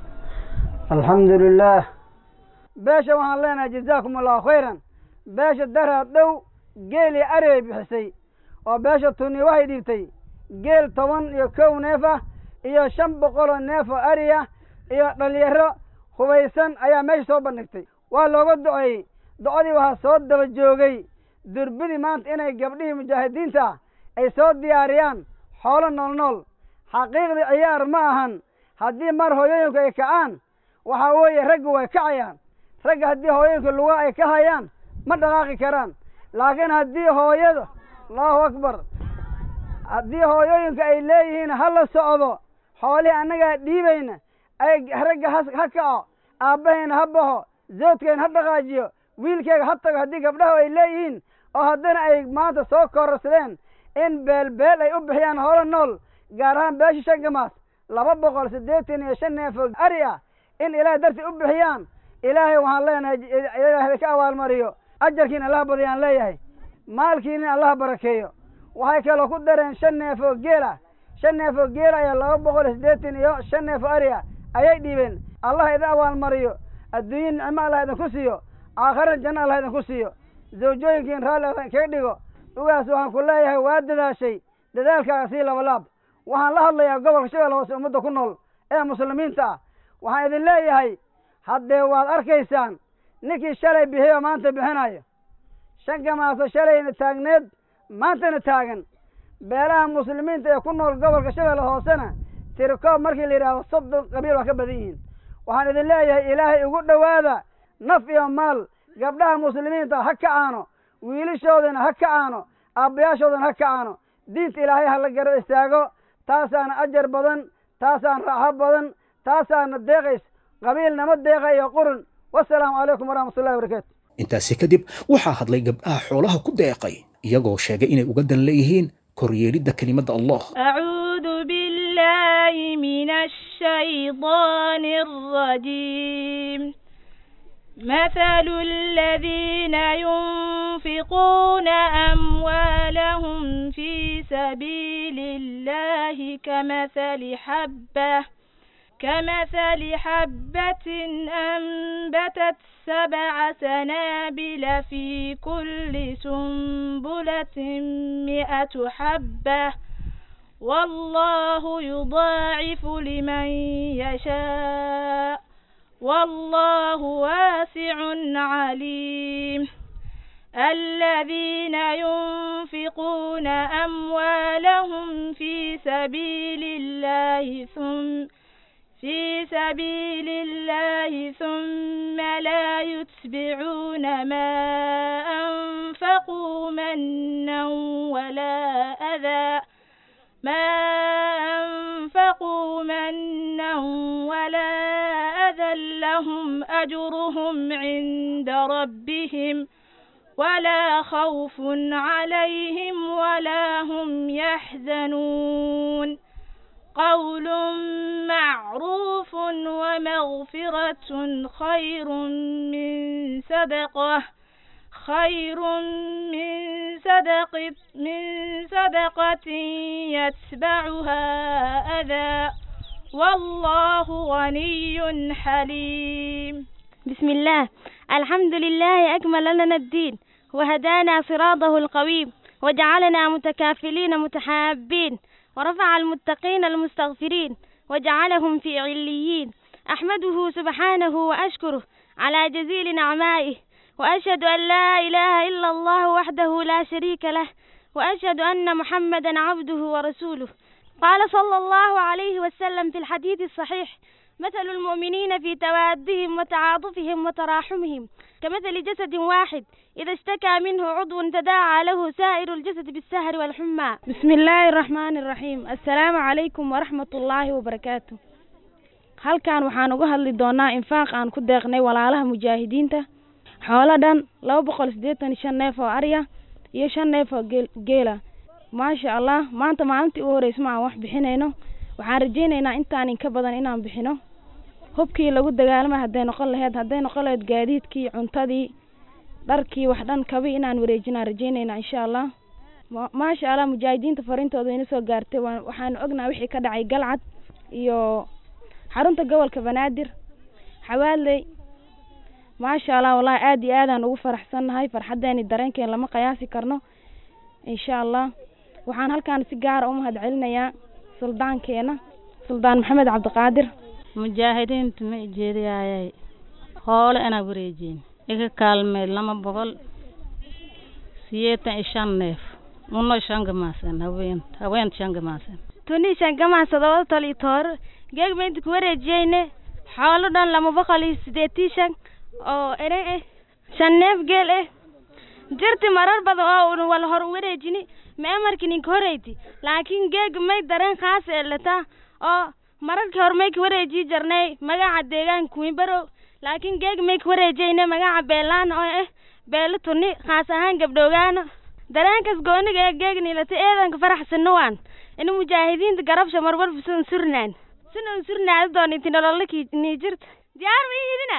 الحمد لله beesha waxaan leenahay jazaakum allahu khayran beesha daraad dhow geeli arey bixisay oo beesha tuni waxay dhiibtay geel toban iyo kow neef ah iyo shan boqoloo neef oo ari ah iyo dhalinyaro hubaysan ayaa meesha soo bandhigtay waa looga duceeyey ducadii waxaa soo daba joogay durbidii maanta inay gabdhihii mujaahidiinta ah ay soo diyaariyaan xoolo nool nool xaqiiqdii ciyaar ma ahan haddii mar hooyooyinku ay kacaan waxaa weeye raggu way kacayaan ragga haddii hooyooyinku luga ay ka hayaan ma dhaqaaqi karaan laakiin haddii hooyada allahu akbar haddii hooyooyinka ay leeyihiin ha la socdo xoolihii annagaa dhiibayna ay ragga ha ha kaco aabbahayna ha baxo zoodkayna ha dhaqaajiyo wiilkayga ha tago haddii gabdhaha ay leeyihiin oo haddana ay maanta soo kororsadeen in beelbeel ay u bixiyaan hoolo nool gaar ahaan beesha shangamaas laba boqol siddeetan iyo shan neef oo ari ah in ilaahay dartii u bixiyaan ilaahay waxaan leenahay ilaahay ka abaalmariyo ajarkiina allaha badiyaan leeyahay maalkiina allaha barakeeyo waxay kaloo ku dareen shan neef oo geel ah shan neef oo geel ayaa laba boqol iyo siddeetan iyo shan neef oo ari ah ayay dhiibeen allah idin abaalmariyo adduunye nicmo allah idinku siiyo aakhirana janno allah idinku siiyo zawjooyinkiin raalli allah kaga dhigo ugaas waxaan ku leeyahay waa dadaashay dadaalkaaga sii labalaab waxaan la hadlayaa gobolka shabeelle hoose ummadda ku nool ee muslimiinta ah waxaan idin leeyahay haddee waad arkaysaan ninkii shalay bixiyo maanta bixinayo shan gamaaso shalayna taagneed maantana taagan beelaha muslimiinta ee ku nool gobolka shabeelle hoosena tirikoob markii la yidhaahdo soddon qabiil waa ka badan yihiin waxaan idin leeyahay ilaahay ugu dhowaada naf iyo maal gabdhaha muslimiinta ha kacaano wiilashoodana ha kacaano aabbayaashoodana ha kacaano diinta ilaahay ha la garab istaago taasaana ajar badan taasaan raaxo badan taasaana deeqays qabiilnama deeqayo qurun wasalaamu calaykum waraxmatullahi wabarakaatu intaasi kadib waxaa hadlay gabdhaha xoolaha ku deeqay iyagoo sheegay inay uga dan leeyihiin koryeelidda kelimadda allah أعوذ بالله من الشيطان الرجيم مثل الذين ينفقون أموالهم في سبيل الله كمثل حبة كمثل حبة أنبتت سبع سنابل في كل سنبلة مئة حبة والله يضاعف لمن يشاء والله واسع عليم الذين ينفقون أموالهم في سبيل الله ثم في سبيل الله ثم لا يتبعون ما أنفقوا منا ولا أذى ما أنفقوا منا ولا أذى لهم أجرهم عند ربهم ولا خوف عليهم ولا هم يحزنون قول معروف ومغفرة خير من صدقة خير من صدق من صدقة يتبعها أذى والله غني حليم بسم الله الحمد لله أكمل لنا الدين وهدانا صراطه القويم وجعلنا متكافلين متحابين ورفع المتقين المستغفرين وجعلهم في عليين أحمده سبحانه وأشكره على جزيل نعمائه وأشهد أن لا إله إلا الله وحده لا شريك له وأشهد أن محمدا عبده ورسوله قال صلى الله عليه وسلم في الحديث الصحيح مثل المؤمنين في توادهم وتعاطفهم وتراحمهم كمثل جسد واحد إذا اشتكى منه عضو تداعى له سائر الجسد بالسهر والحمى بسم الله الرحمن الرحيم السلام عليكم ورحمة الله وبركاته halkan waxaan uga hadli doonaa infaaq aan ku deeqnay walaalaha mujaahidiinta xoolo dhan laba boqol siddeetan iyo shan neef oo arya iyo shan neef oo geel geela maasha allah maanta maalintii u horeysa ma aan wax bixinayno waxaan rajaynaynaa intaan inka badan inaan bixino hubkii lagu dagaalamay hadday noqon laheyd hadday noqon laheyd gaadiidkii cuntadii dharkii wax dhan kabi inaan wareejinaan rajaynaynaa insha allah maasha allah mujaahidiinta farintooda ina soo gaartay waxaanu ognaha wixii ka dhacay galcad iyo xarunta gobolka banaadir xawaaley maasha allah wallahi aada iyo aadaan ugu faraxsannahay farxaddeeni dareenkeen lama qiyaasi karno insha allah waxaan halkaan si gaara u mahad celinayaa suldaankeena suldaan maxamed cabdiqaadir mujaahidiinta ma ijeediyayay hoole inaa wareejiin iga kaalmeed lama boqol siyeetan iyo shan neef uno shan gamaasan haween haween shan gamaasan tuni shan gamaan todoba tol iyo toor geeg ma inta ku wareejiyeyne xoolo dhan lama boqol iyo sideetii shan oo ere eh shan neef geel eh jirti marar badan oo una wala hor wareejini mee marki ninka horeyti laakiin geega may dareen khaas ee lataa oo mararkii hore may ka wareeji jarnay magaca deegaanka wiinbarow laakiin geega may ka wareejayna magaca beelaan oo eh beelo tuni khaas ahaan gabdhoogaana dareenkas gooniga ee geegnilata eedanka faraxsano waan ina mujaahidiinta garabsha marwalba sidan surnaan sidan surnaada dooniti nololaki nii jirta diyaar ma ihidina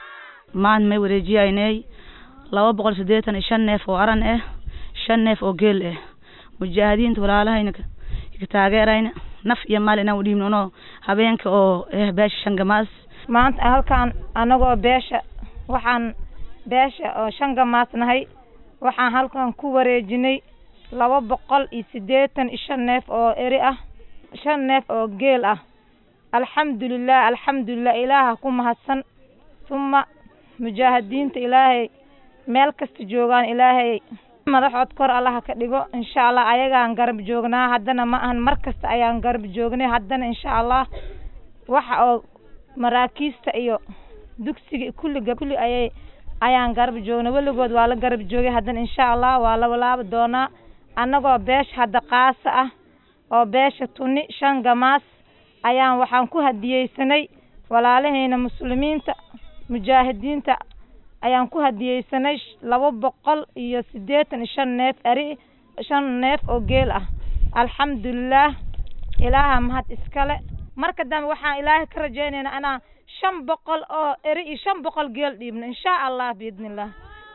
maan may wareejiyaynay laba boqol siddeetan iyo shan neef oo aran ah shan neef oo geel ah mujaahidiinta walaalahayna ka taageerayna naf iyo maal inaan udhiibnono habeenka oo eh beesha shangamaas maanta halkaan anagoo beesha waxaan beesha oo shangamaas nahay waxaan halkan ku wareejinay laba boqol iyo siddeetan iyo shan neef oo eri ah shan neef oo geel ah alxamdulilah alxamdulilah ilaaha ku mahadsan uma mujaahidiinta ilaahay meel kasta joogaan ilaahay madaxood kor allaha ka dhigo insha allah ayagaan garab joognaa haddana ma ahan mar kasta ayaan garab joognay haddana insha allah waxa oo maraakiista iyo dugsiga kulliga kulli ayay ayaan garab joognay weligood waa la garab joogay haddana insha allah waa la walaabi doonaa annagoo beesha hadda qaasa ah oo beesha tuni shan gamaas ayaan waxaan ku hadiyeysanay walaalahayna muslimiinta mujaahidiinta ayaan ku hadiyeysanay laba boqol iyo siddeetan iyo shan neef eri shan neef oo geel ah alxamdulilah ilaaha mahad iskale marka dambe waxaan ilaahay ka rajaynaynaa inaan shan boqol oo eri iyo shan boqol geel dhiibno insha allah biidnillah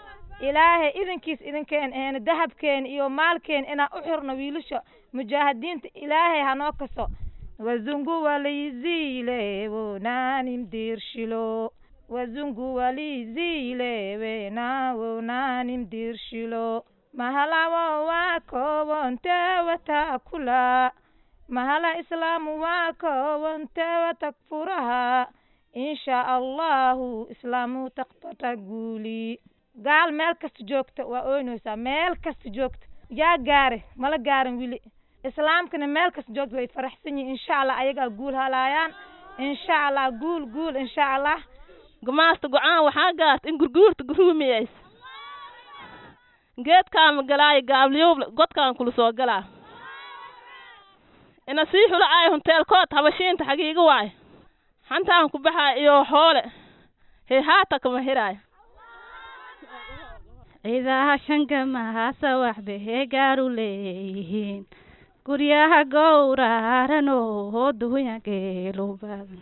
ilaahay idinkiis idinkeen eena dahabkeen iyo maalkeen inaan u xirno wiilasha mujaahidiinta ilaahay hanoo kaso wazungu walizile wonanim dirshilo wazungu walizile wena wonanim dirshilo mahalawo wako wonte watakula mahala islaamu wako wonte watakfuraha insha allahu islaamu taqtata guuli gaal meel kasta joogta waa ooynaysaa meel kasta joogta yaa gaare mala gaarin wili islaamkana meel kasta joogta way faraxsan yihiin insha allah ayagaa guul halaayaan insha allah guul guul insha allah gumaasta go-aan waxaa gaarta in gurguurta guruumiyays geedkaama galaayo gaabliyowble godkaan kula soo galaa ina sii xulo ay hunteelkood habashiinta xagiiga waayo hantaan ku baxaa iyo xoole hee haata kama hiraayo ciidaha shangamahaasa waxba heegaaru leeyihiin guryaha gowraaran oo dunya geelu badan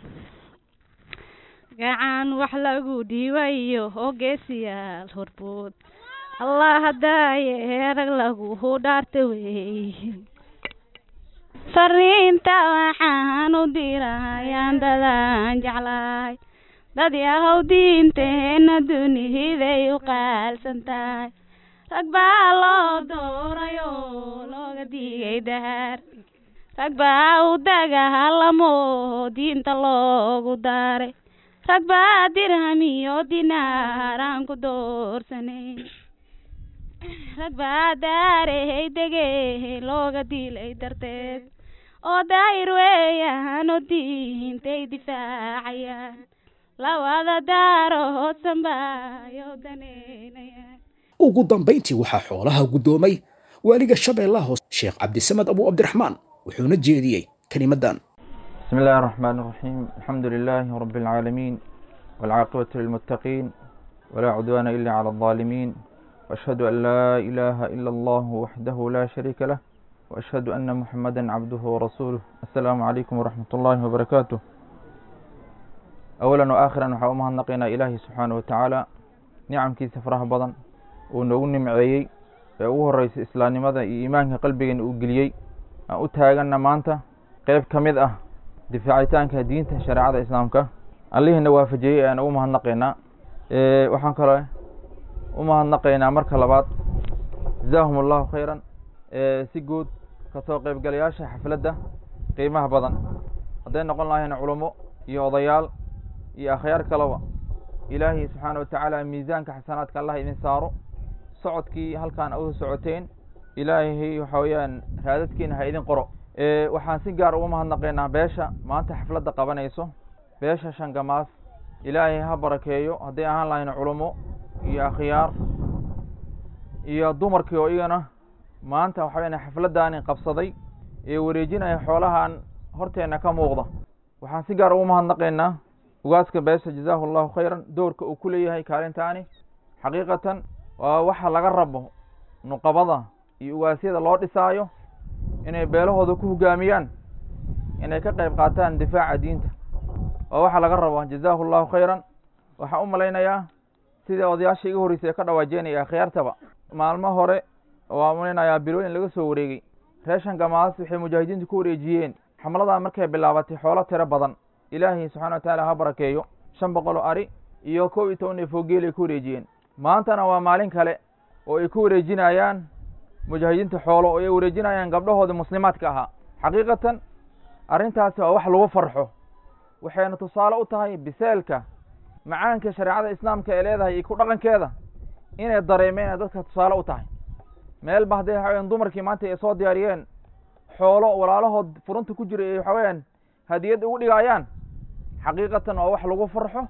gacan wax lagu dhiibayo oo geesiyaal horbood allah hadaaye erag lagu dhaarta weeyihiin fariinta waxaan u dirayaan dadaan jeclahay dad yahow diinteena dunihiday u qaalsan tahay rag baa loo dooray oo looga digay daar rag baa u dagaalamo diinta loogu daaray rag baa dirham iyo dinaar aan ku doorsanayn rag baa daarey degey looga dilay darteed oo daayir weeyaan oo diintay difaacayaan lawada daaro hoosanbayo daneynayaan ugu dambayntii waxaa xoolaha guddoomay waaliga shabeellaha hoose sheekh cabdisamed abu cabdiraxmaan wuxuuna jeediyey kelimadan بسم الله الرحمن الرحيم الحمد لله رب العالمين والعاقبة للمتقين ولا عدوان إلا على الظالمين وأشهد أن لا إله إلا الله وحده لا شريك له وأشهد أن محمدا عبده ورسوله السلام عليكم ورحمة الله وبركاته أولا وآخرا waxaa u mahadnaqaynaa ilaahi subxaana wa tacaala nicamkiisa faraha badan uu noogu nimceeyey ee ugu horreysay islaamnimada iyo iimaanka qalbigeena uu geliyey aan u taaganna maanta qeyb ka mid ah difaacitaanka diinta shareecada islaamka allihiina waafajiyey ayaan ugu mahadnaqaynaa waxaan kaloo u mahadnaqaynaa marka labaad jazaahum allahu khayran si guud kasoo qeybgalayaasha xafladda qiimaha badan hadday noqon lahayn culummo iyo odayaal iyo akhyaar kaleba ilaahay subxaana watacaala miisaanka xasanaadka allah idin saaro socodkii halkaan u socoteen ilaahay waxa weeyaan raadadkiina ha idin qoro waxaan si gaar ugu mahadnaqaynaa beesha maanta xafladda qabanayso beesha shangamaas ilaahay ha barakeeyo hadday ahaan lahayn culummo iyo akhyaar iyo dumarkii oo iyagana maanta waxa weyan xafladdaani qabsaday ee wareejinaya xoolahan horteenna ka muuqda waxaan si gaar ugu mahadnaqaynaa ugaaska beesha jazaahu allahu khayran doorka uu ku leeyahay kaalintaani xaqiiqatan waa waxa laga rabo nuqabada iyo ugaasyada loo dhisaayo inay beelahooda ku hogaamiyaan inay ka qayb qaataan difaaca diinta waa waxa laga rabo jazaahu allahu khayran waxaan u malaynayaa sidai odayaasha iga horreysay ee ka dhawaajeynaya akhyaartaba maalmo hore waa malaynayaa bilooyin laga soo wareegay reeshan gamaas waxay mujaahidiintu ku wareejiyeen xamladaa markay bilaabatay xoolo tiro badan ilaahay subxana wa tacaala ha barakeeyo shan boqol oo ari iyo kow iyo toban neef oo geel ay ku wareejiyeen maantana waa maalin kale oo ay ku wareejinayaan mujaahidiinta xoolo oo ay wareejinayaan gabdhahoodii muslimaadka ahaa xaqiiqatan arrintaasi waa wax lagu farxo waxayna tusaale u tahay biseelka macaanka shareecada islaamka ee leedahay iyo ku dhaqankeeda inay dareemeen ay dadka tusaale u tahay meelba hadday waxa weyan dumarkii maanta ay soo diyaariyeen xoolo walaalahood furunta ku jira ay waxa weeyaan hadiyad ugu dhigaayaan xaqiiqatan waa wax lagu farxo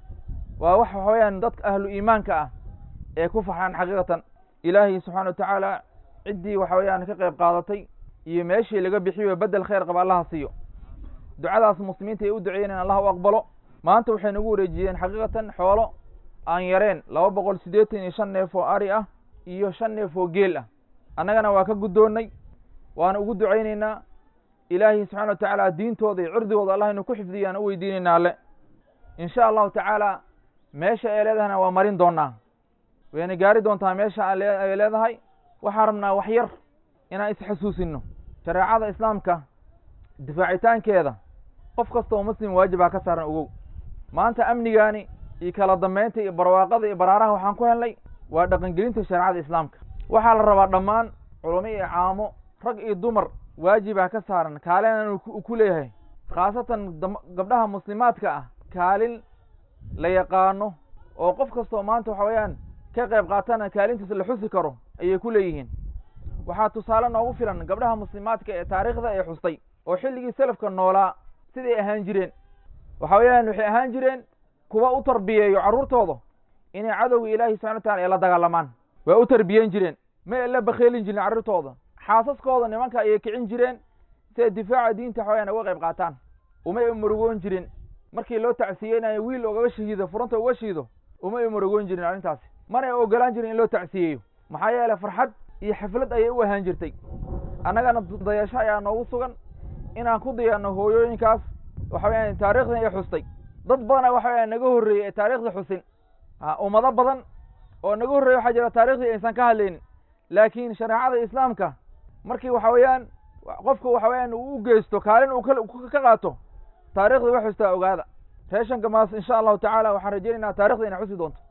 waa wax waxa weeyaan dadka ahlu iimaanka ah ee ku farxaan xaqiiqatan ilaahay subxaana wa tacaala ciddii waxa weeyaan ka qayb qaadatay iyo meeshii laga bixiyo bedel khayr qaba allaha siiyo ducadaas muslimiinta ay u duceeyeen in allah u aqbalo maanta waxay nagu wareejiyeen xaqiiqatan xoolo aan yareen laba boqol siddeetan iyo shan neef oo ari ah iyo shan neef oo geel ah annagana waa ka guddoonnay waana ugu ducaynaynaa ilaahay subxana wa tacaala diintooda iyo cirdigooda allah inuu ku xifdiyaan u weydiinaynaa alle insha allahu tacaala meesha ay leedahayna waa marin doonaa wayna gaari doontaa meesha ay leedahay waxaan rabnaa wax yar inaan isxasuusino shareecada islaamka difaacitaankeeda qof kasta oo muslim waajibaa ka saaran ogow maanta amnigaani iyo kala dambeynta iyo barwaaqada iyo baraaraha waxaan ku helnay waa dhaqangelinta shareecada islaamka waxaa la rabaa dhammaan culamo iyo caamo rag iyo dumar waajibaa ka saaran kaalina uu ku leeyahay khaasatan gabdhaha muslimaadka ah kaalin la yaqaano oo qof kastoo maanta waxa weeyaan ka qayb qaatana kaalintiisa la xusi karo ayay ku leeyihiin waxaa tusaale noogu filan gabdhaha muslimaadka ee taariikhda ee xustay oo xilligii salafka noolaa siday ahaan jireen waxa weeyaan waxay ahaan jireen kuwa u tarbiyeeyo carruurtooda inay cadowga ilaahi subxana wa tacala ay la dagaalamaan waa u tarbiyen jireen ma ay la bakheelin jirin carruurtooda xaasaskooda nimanka ayay kicin jireen si ay difaaca diinta waxa weyaan uga qayb qaataan uma ay murugoon jirin markii loo tacsiyeynayo wiil ogaga shahiido furanta uga shiido uma ay murugoon jirin arrintaasi mana ay ogolaan jirin in loo tacsiyeeyo maxaa yeelay farxad iyo xaflad ayay u ahaan jirtay annagana dayasho ayaa noogu sugan inaan ku dayaano hooyooyinkaas waxa weyaan taarikhdan ay xustay dad badana waxa weyaan naga horreeyey ee taarikhda xusin ummado badan oo naga horreeye waxaa jira taarikhdii aysan ka hadlaynin laakiin shareecada islaamka markii waxa weeyaan qofka waxa weeyaan uu u geysto kaalin uu ka qaato taarikhda way xustaa ogaada reeshan gamaas insha allahu tacaala waxaan rajaynaynaa taarikhda inay xusi doonto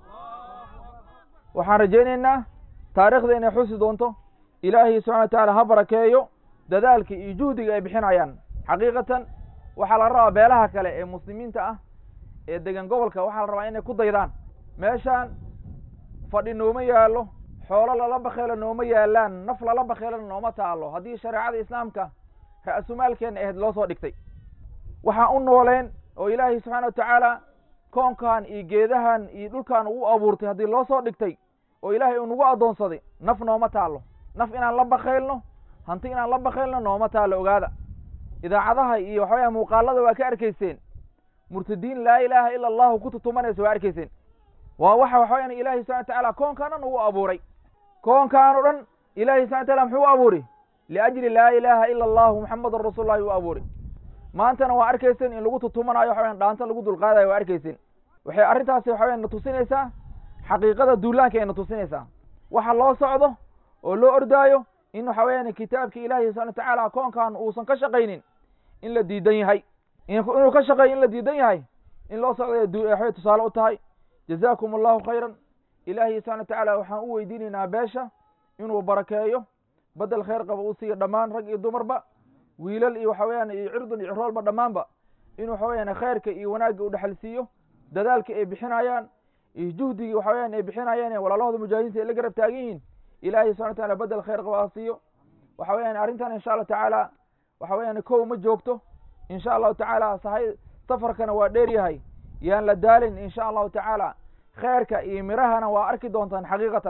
waxaan rajaynaynaa taarikhda inay xusi doonto ilaahay subxana wa tacaala ha barakeeyo dadaalka iyo juhdiga ay bixinayaan xaqiiqatan waxaa la rabaa beelaha kale ee muslimiinta ah ee degan gobolka waxaa la rabaa inay ku daydaan meeshaan fadhi nooma yaallo xoolo lala bakheelo nooma yaalaan naf lala bakheelona nooma taalo haddii shareecada islaamka ra-sumaalkeenna ahayd loo soo dhigtay waxaan u nooleen oo ilaahay subxaana wa tacaala koonkan iyo geedahan iyo dhulkan uu abuurtay haddii loo soo dhigtay oo ilaahay uu nagu addoonsaday naf nooma taalo naf inaan la bakhaylno hanti inaan la bakhaylno nooma taalo ogaada idaacadaha iyo waxaweya muuqaalada waa ka arkayseen murtadiin laa ilaaha ila allahu ku tutumanaysa waa arkayseen waa waxa waxa weyaan ilahi subxana wa tacaala koonkaan dhan ugu abuuray koonkaan o dhan ilahi subxana wa taala muxuu u abuuray liajli laa ilaaha ila allahu muxamadun rasuul llahi u abuuray maantana waa arkayseen in lagu tutumanayo waxa weyan dhaanta lagu dulqaadayo waa arkayseen waxay arrintaasi waxa weyan na tusinaysaa xaqiiqada duulaanka ay na tusinaysaa waxa loo socdo oo loo ordaayo in waxa weeyaan kitaabka ilaahi subxana wa tacaala koonkan uusan ka shaqaynin in la diidan yahay inuu ka shaqeeyo in la diidan yahay in loo socday waxay tusaale u tahay jazaakum allahu khayran ilaahi subxana wa tacaala waxaan u weydiinaynaa beesha inuu barakeeyo bedel khayr qaba uu siiyo dhammaan rag iyo dumarba wiilal iyo waxa weeyaan iyo cirdun iyo ciroolba dhammaanba in waxa weeyaan khayrka iyo wanaagga u dhexal siiyo dadaalka ay bixinayaan iyo juhdigii waxa weeyaan ay bixinayaan ee walaalahooda mujaahidiinta ay la garab taagan yihiin ilaahay subxana wa taala bedel khayr qaba ha siiyo waxa weeyaan arrintan insha allahu tacaala waxa weeyaan kow ma joogto insha allahu tacaala sahay safarkana waa dheer yahay yaan la daalin insha allahu tacaala khayrka iyo mirahana waa arki doontaan xaqiiqatan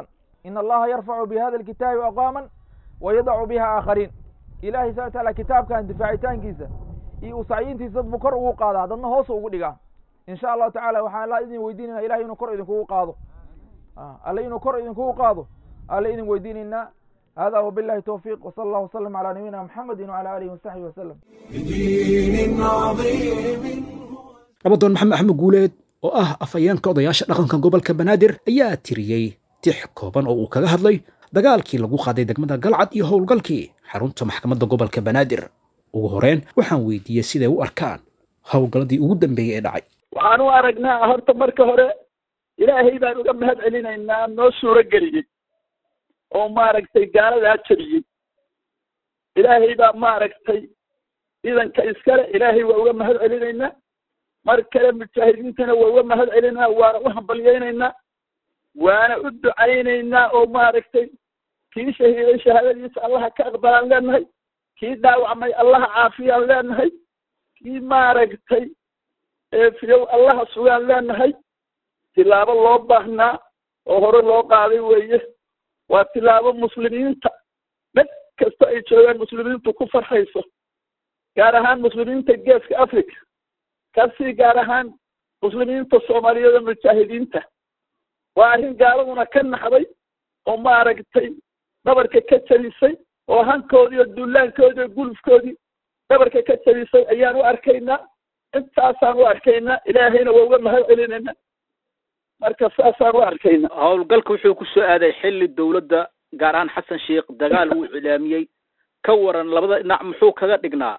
in allaha yarfacu bi hada alkitaabi aqwaaman wa yadacu biha aakhariin ilahay subxana wataala kitaabkan difaacitaankiisa iyo usacyiintiisa dad buu kor ugu qaadaa dadna hoos ugu dhigaa in sha allahu tacala waxaan alla idin weydiinayna ilahay inuu kor idinkugu qaado alle inuu kor idinkugu qaado alle idin weydiinaynaa hada wabillahi towfiiq wsala allah wasalam calaa nabiyina muxamedin wcala alihi wasaxbihi wasalam بدين عظيم nabadoon maxamed axmed guuleed oo ah afhayeenka odayaasha dhaqanka gobolka banaadir ayaa tiriyey tix kooban oo uu kaga hadlay dagaalkii lagu qaaday degmada galcad iyo howlgalkii xarunta maxkamadda gobolka banaadir ugu horeen waxaan weydiiyey siday u arkaan howlgalladii ugu dambeeyey ee dhacay waxaan u aragnaa horta marka hore ilaahay baan uga mahad celinaynaa noo suuro geliyey oo maaragtay gaaladaa jabiyey ilaahay baa maaragtay ciidanka iskale ilaahay waa uga mahad celinaynaa mar kale mujaahidiintana waa uga mahad celinaynaa waana u hambalyaynaynaa waana u ducaynaynaa oo maaragtay kii shahiiday shahaadadiisa allaha ka aqbalaan leenahay kii dhaawacmay allaha caafiyaan leenahay kii maaragtay eefiyow allaha sugaan leenahay tilaabo loo baahnaa oo hore loo qaaday weeye waa tilaabo muslimiinta mid kasta ay joogaan muslimiintu ku farxayso gaar ahaan muslimiinta geeska africa kasii gaar ahaan muslimiinta soomaaliyeed oo mujaahidiinta waa arrin gaaladuna ka naxday oo maaragtay dhabarka ka jabisay oo hankoodii oo dullaankoodii oo gulufkoodii dhabarka ka jabisay ayaan u arkaynaa intaasaan u arkaynaa ilaahayna waa uga mahad celinaynaa marka saasaan u arkaynaa howlgalka wuxuu ku soo aaday xilli dowladda gaar ahaan xasan sheikh dagaal uu iclaamiyey ka waran labada dhinac muxuu kaga dhignaa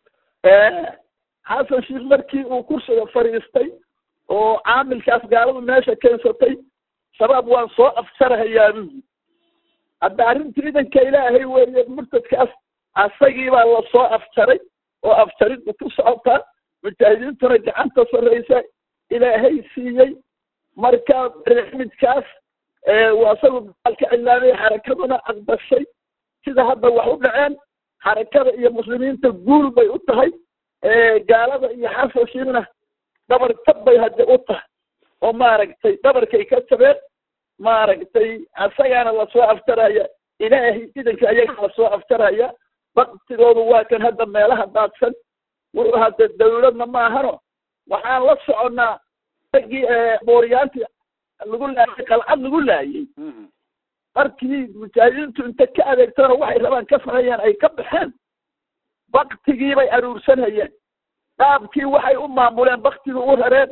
xasan sheikh markii uu kursiga fadhiistay oo caamilkaas gaaladu meesha keensatay shabaab waan soo afjarahayaa buyi hadda arrinta ciidanka ilaahay weeye murtadkaas asagii baa lasoo afjaray oo afjariddu ku socotaa mujaahidiintuna gacanta sarraysa ilaahay siiyey marka barnaamijkaas asagu dagaalka cilaamay xarakaduna aqbashay sida hadda wax u dhaceen xarakada iyo muslimiinta guul bay u tahay gaalada iyo xasashiina dhabar tab bay hadde u tahay oo maaragtay dhabarkay ka jabeen maaragtay asagaana lasoo afjaraya ilaahay ciidanka ayaga lasoo afjaraya baktigoodu waa kan hadda meelaha daadsan wuxuu hadde dawladna maahano waxaan la soconnaa ragii booriyaantii lagu laayay qalcad lagu laayay markii mujaahidiintu inta ka adeegtana waxay rabaan ka sameeyeen ay ka baxeen baktigii bay aruursanayeen dhaabkii waxay u maamuleen baktigii u rareen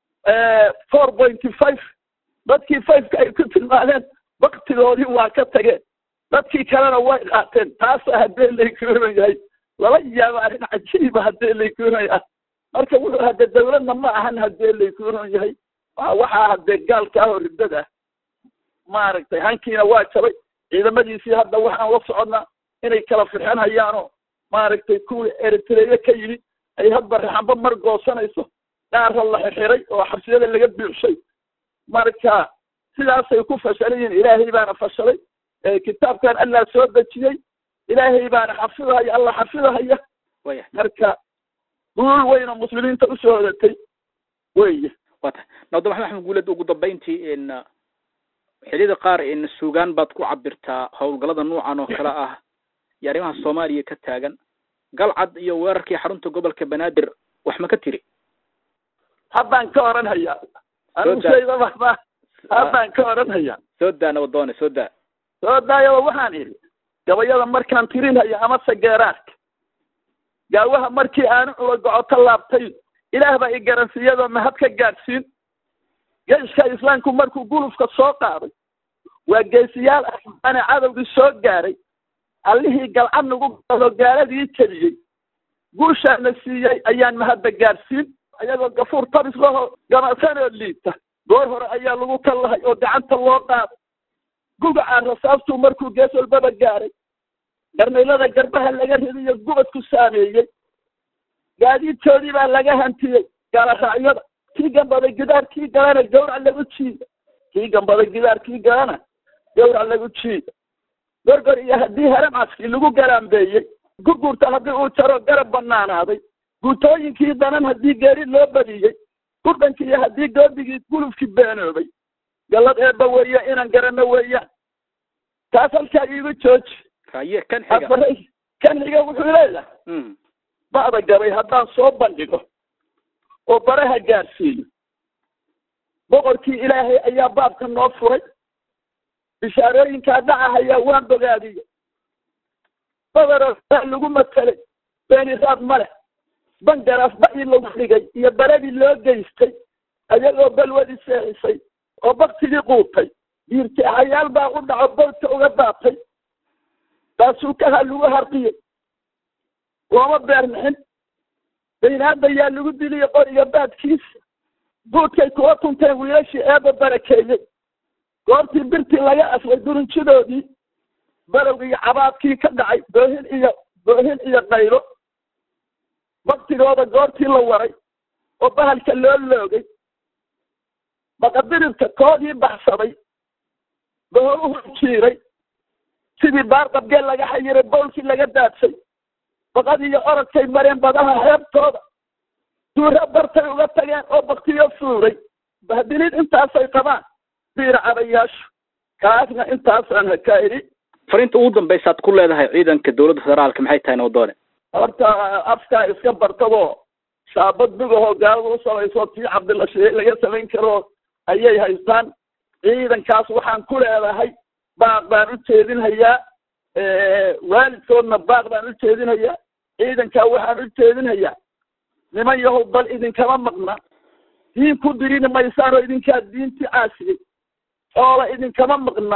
four pointy five dadkii fiveka ay ku tilmaadeen baktigoodii waa ka tageen dadkii kalena way qaateen taasa haddee laykuunan yahay lala yaabo arrin cajiiba haddee laykuunan yahay marka wuxuu hadde dawladna ma ahan haddee laykuunan yahay waxaa haddee gaalka ah oo riddada ah maaragtay hankiina waa jabay ciidamadiisii hadda waxaan la soconnaa inay kala firxan hayaanoo maaragtay kuwii eritreya ka yimid ay hadba raxanba mar goosanayso dhaara la xixiray oo xabsiyada laga buuxshay marka sidaasay ku fashalan yihiin ilaahay baana fashalay kitaabkan allah soo dejiyey ilaahay baana xafidahaya allah xafidahaya marka guul weyna muslimiinta usoo hodatay weye wata nabda maxamed axmed guuled ugu dambayntii in xilliyada qaar in suugaan baad ku cabirtaa howlgallada noocan oo kale ah iyo arrimaha soomaaliya ka taagan galcad iyo weerarkii xarunta gobolka banaadir wax ma ka tiri haddaan ka oran hayaa anigu shaydaba ma haddaan ka oran hayaa soo daa nabadoone soo daa soo daayaba waxaan idhi gabayada markaan tirinhaya amase geeraarka gaawaha markii aanu culo gocoto laabtay ilaah baa i garansiiyadoo mahad ka gaadhsiin geyska islaamku markuu gulufka soo qaaday waa geesiyaal ahbaane cadowgii soo gaaray allihii galcad nagu gado gaaladii jebiyey guushaana siiyey ayaan mahadda gaadhsiin ayagoo gafuur tabis laho ganacsanoo liita goor hore ayaa lagu kallahay oo gacanta loo qaaday gugacaa rasaastuu markuu gees walbaba gaaray garnaylada garbaha laga ridiyo gubadku saameeyey gaadiidkoodii baa laga hantiyey gaaloraacyada kii gambaday gidaar kii galana gawrac lagu jiida kii gambaday gidaar kii galana gawrac lagu jiida gorgor iyo haddii haramcaskii lagu garaambeeyey gurgurta haddii uu jaro garab banaanaaday guutooyinkii danan haddii geeri loo badiyey gurdhankii iyo haddii goodigii gulufkii beenoobay gallad eebba weeye inaan garanno weeyaan taas halkaa iigu jooji haye kan xiga afaray kan xiga wuxuu leeyahay Mm. ba'da gabay haddaan soo bandhigo oo baraha gaarsiiyo boqorkii ilaahay ayaa baabka noo furay bishaarooyinkaa dhacahayaa waan bogaadiyey badaroo baa lagu matelay beeniraad ma leh bangaraaf ba'ii lagu dhigay iyo baradii loo geystay ayagoo balwadii seexisay oo baktigii quutay diirtixayaal baa u dhaco bowdka uga daatay taasuu kaha lagu harqiyey looma beernixin baynaada yaa lagu diliye qoriga baadkiisa buudkay kuwa tunteen wiilashii eeba barakeeyey goortii birtii laga asray durunjidoodii barowga iyo cabaadkii ka dhacay boohin iyo boohin iyo qaylo baktigooda goortii la waray oo bahalka loo loogay baqadirirka koodii baxsaday boholuhu jiiray sidii baarqabgee laga xayiray bowlkii laga daadsay baqadii iyo orodkay mareen badaha xeebtooda duura bartay uga tageen oo baktiyo fuuray bahdilid intaasay qabaan biir cabayaashu kaasna intaasaan hakaa idhi fariinta ugu dambaysaad ku leedahay ciidanka dowladda federaalka maxay tahay nabdoone horta afkaa iska bartadoo shaabad bigahoo gaalada u samayso tii cabdilashiye laga samayn karo ayay haystaan ciidankaas waxaan ku leedahay baaq baan u jeedinhayaa waalidkoodna baaq baan u jeedinhayaa ciidankaa waxaan u jeedinhayaa niman yahow bal idinkama maqna diin ku dirini maysaan oo idinkaa diintii caasiyey xoola idinkama maqna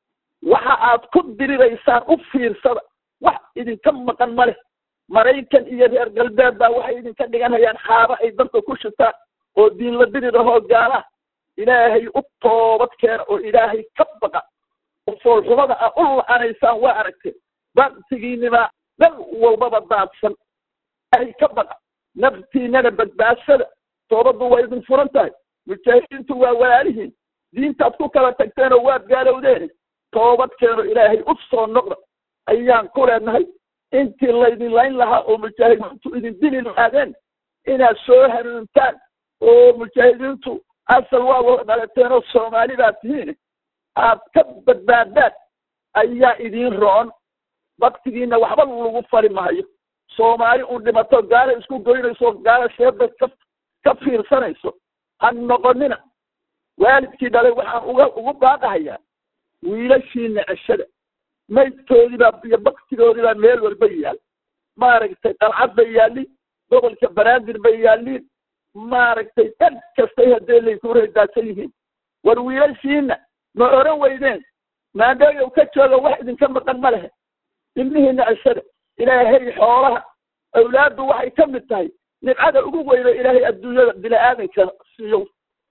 waxa aad ku diriraysaan u fiirsada wax idinka maqan ma leh maraykan iyo reer galbeed baa waxay idinka dhiganhayaan xaaba ay dadka ku shitaan oo diin la dirirahoo gaalaha ilaahay u toobad keena oo ilaahay ka baqa oo foolxumada ah u la-anaysaan waa aragteen baktigiinima dal walbaba daadsan ilaahay ka baqa naftiinana badbaadsada toobaddu waa idin furan tahay mujaahidiintu waa walaalihiin diintaad ku kala tagteen oo waad gaalowdeen toobad keeno ilaahay u soo noqda ayaan ku leenahay intii laydin layn lahaa oo mujaahidiintu idin dili lahaadeen inaad soo hanuuntaan oo mujaahidiintu asal waa wada dhalateen oo soomaali baad tihiin aad ka badbaadaan ayaa idin roon baktigiina waxba lagu fali maayo soomaali un dhimato gaala isku goynayso gaala sheeda ka ka fiirsanayso ha noqonina waalidkii dhalay waxaan uga ugu baaqahayaa wiilashiina ceshada maydkoodiibaa iyo baktigoodiibaa meel walba yaal maaragtay qalcad bay yaalliin gobolka banaadir bay yaalliin maaragtay dhan kastay haddee layku reedaadsan yihiin war wiilashiina ma oran weydeen maandhooyow ka jooga wax idinka maqan ma lehe ilmihiina ceshada ilaahay xoolaha awlaaddu waxay ka mid tahay nibcada ugu weyno ilaahay adduunyada bini aadanka siiyo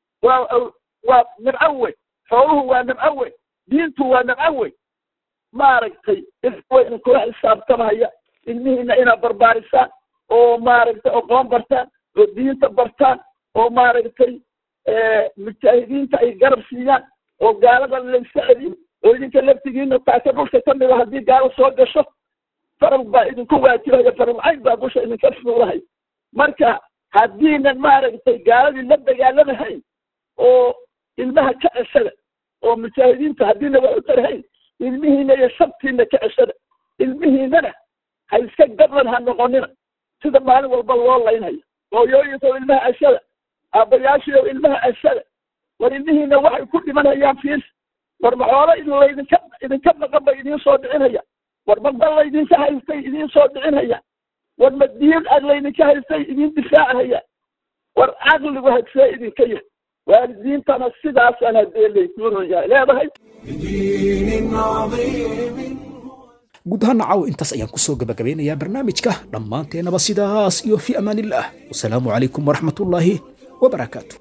waa waa nibco weyn xooluhu waa nibco weyn diintu waa nibco weyn maaragtay way idinkula xisaabtamahaya ilmihiina inaad barbaarisaan oo maaragtay aqoon bartaan oo diinta bartaan oo maaragtay mujaahidiinta ay garab siiyaan oo gaalada layska celiyo oo idinka laftigiina taaka dhulka ka mida haddii gaalo soo gasho faral baa idinku waajibaya faralcayn baa dusha idinka fuulahay marka haddiinan maaragtay gaaladii la dagaalamahayn oo ilmaha ka ceshada oo mujaahidiinta haddiina wax u tarhayn ilmihiina iyo shabtiina ka ceshada ilmihiinana ha iska gadlan ha noqonina sida maalin walba loo laynhayo hooyooyinka ilmaha ceshada aabbayaashiiyo ilmaha ceshada war ilmihiina waxay ku dhimanayaan fiis war maxoola laydinka idinka maqan bay idiin soo dhicinaya war maqan laydinka haystay idiin soo dhicinhaya war madiin aad laydinka haystay idiin difaacahaya war caqligu hagsee idinka yahay waalidiintana sidaasaan haddee laykuuroyaa leedahay guud ahaan caawa intaas ayaan kusoo gabagabeynayaa barnaamijka dhammaanteennaba sidaas iyo fi amaanillaah wasalaamu calaykum waraxmatullaahi wabarakaatu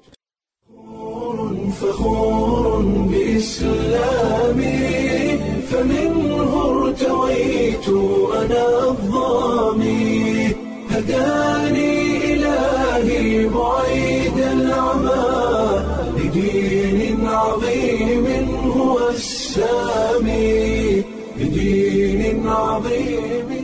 فخور بإسلامي فمنه ارتويت أنا الظامي هداني إلهي بعيد العمى لدين عظيم هو السامي لدين عظيم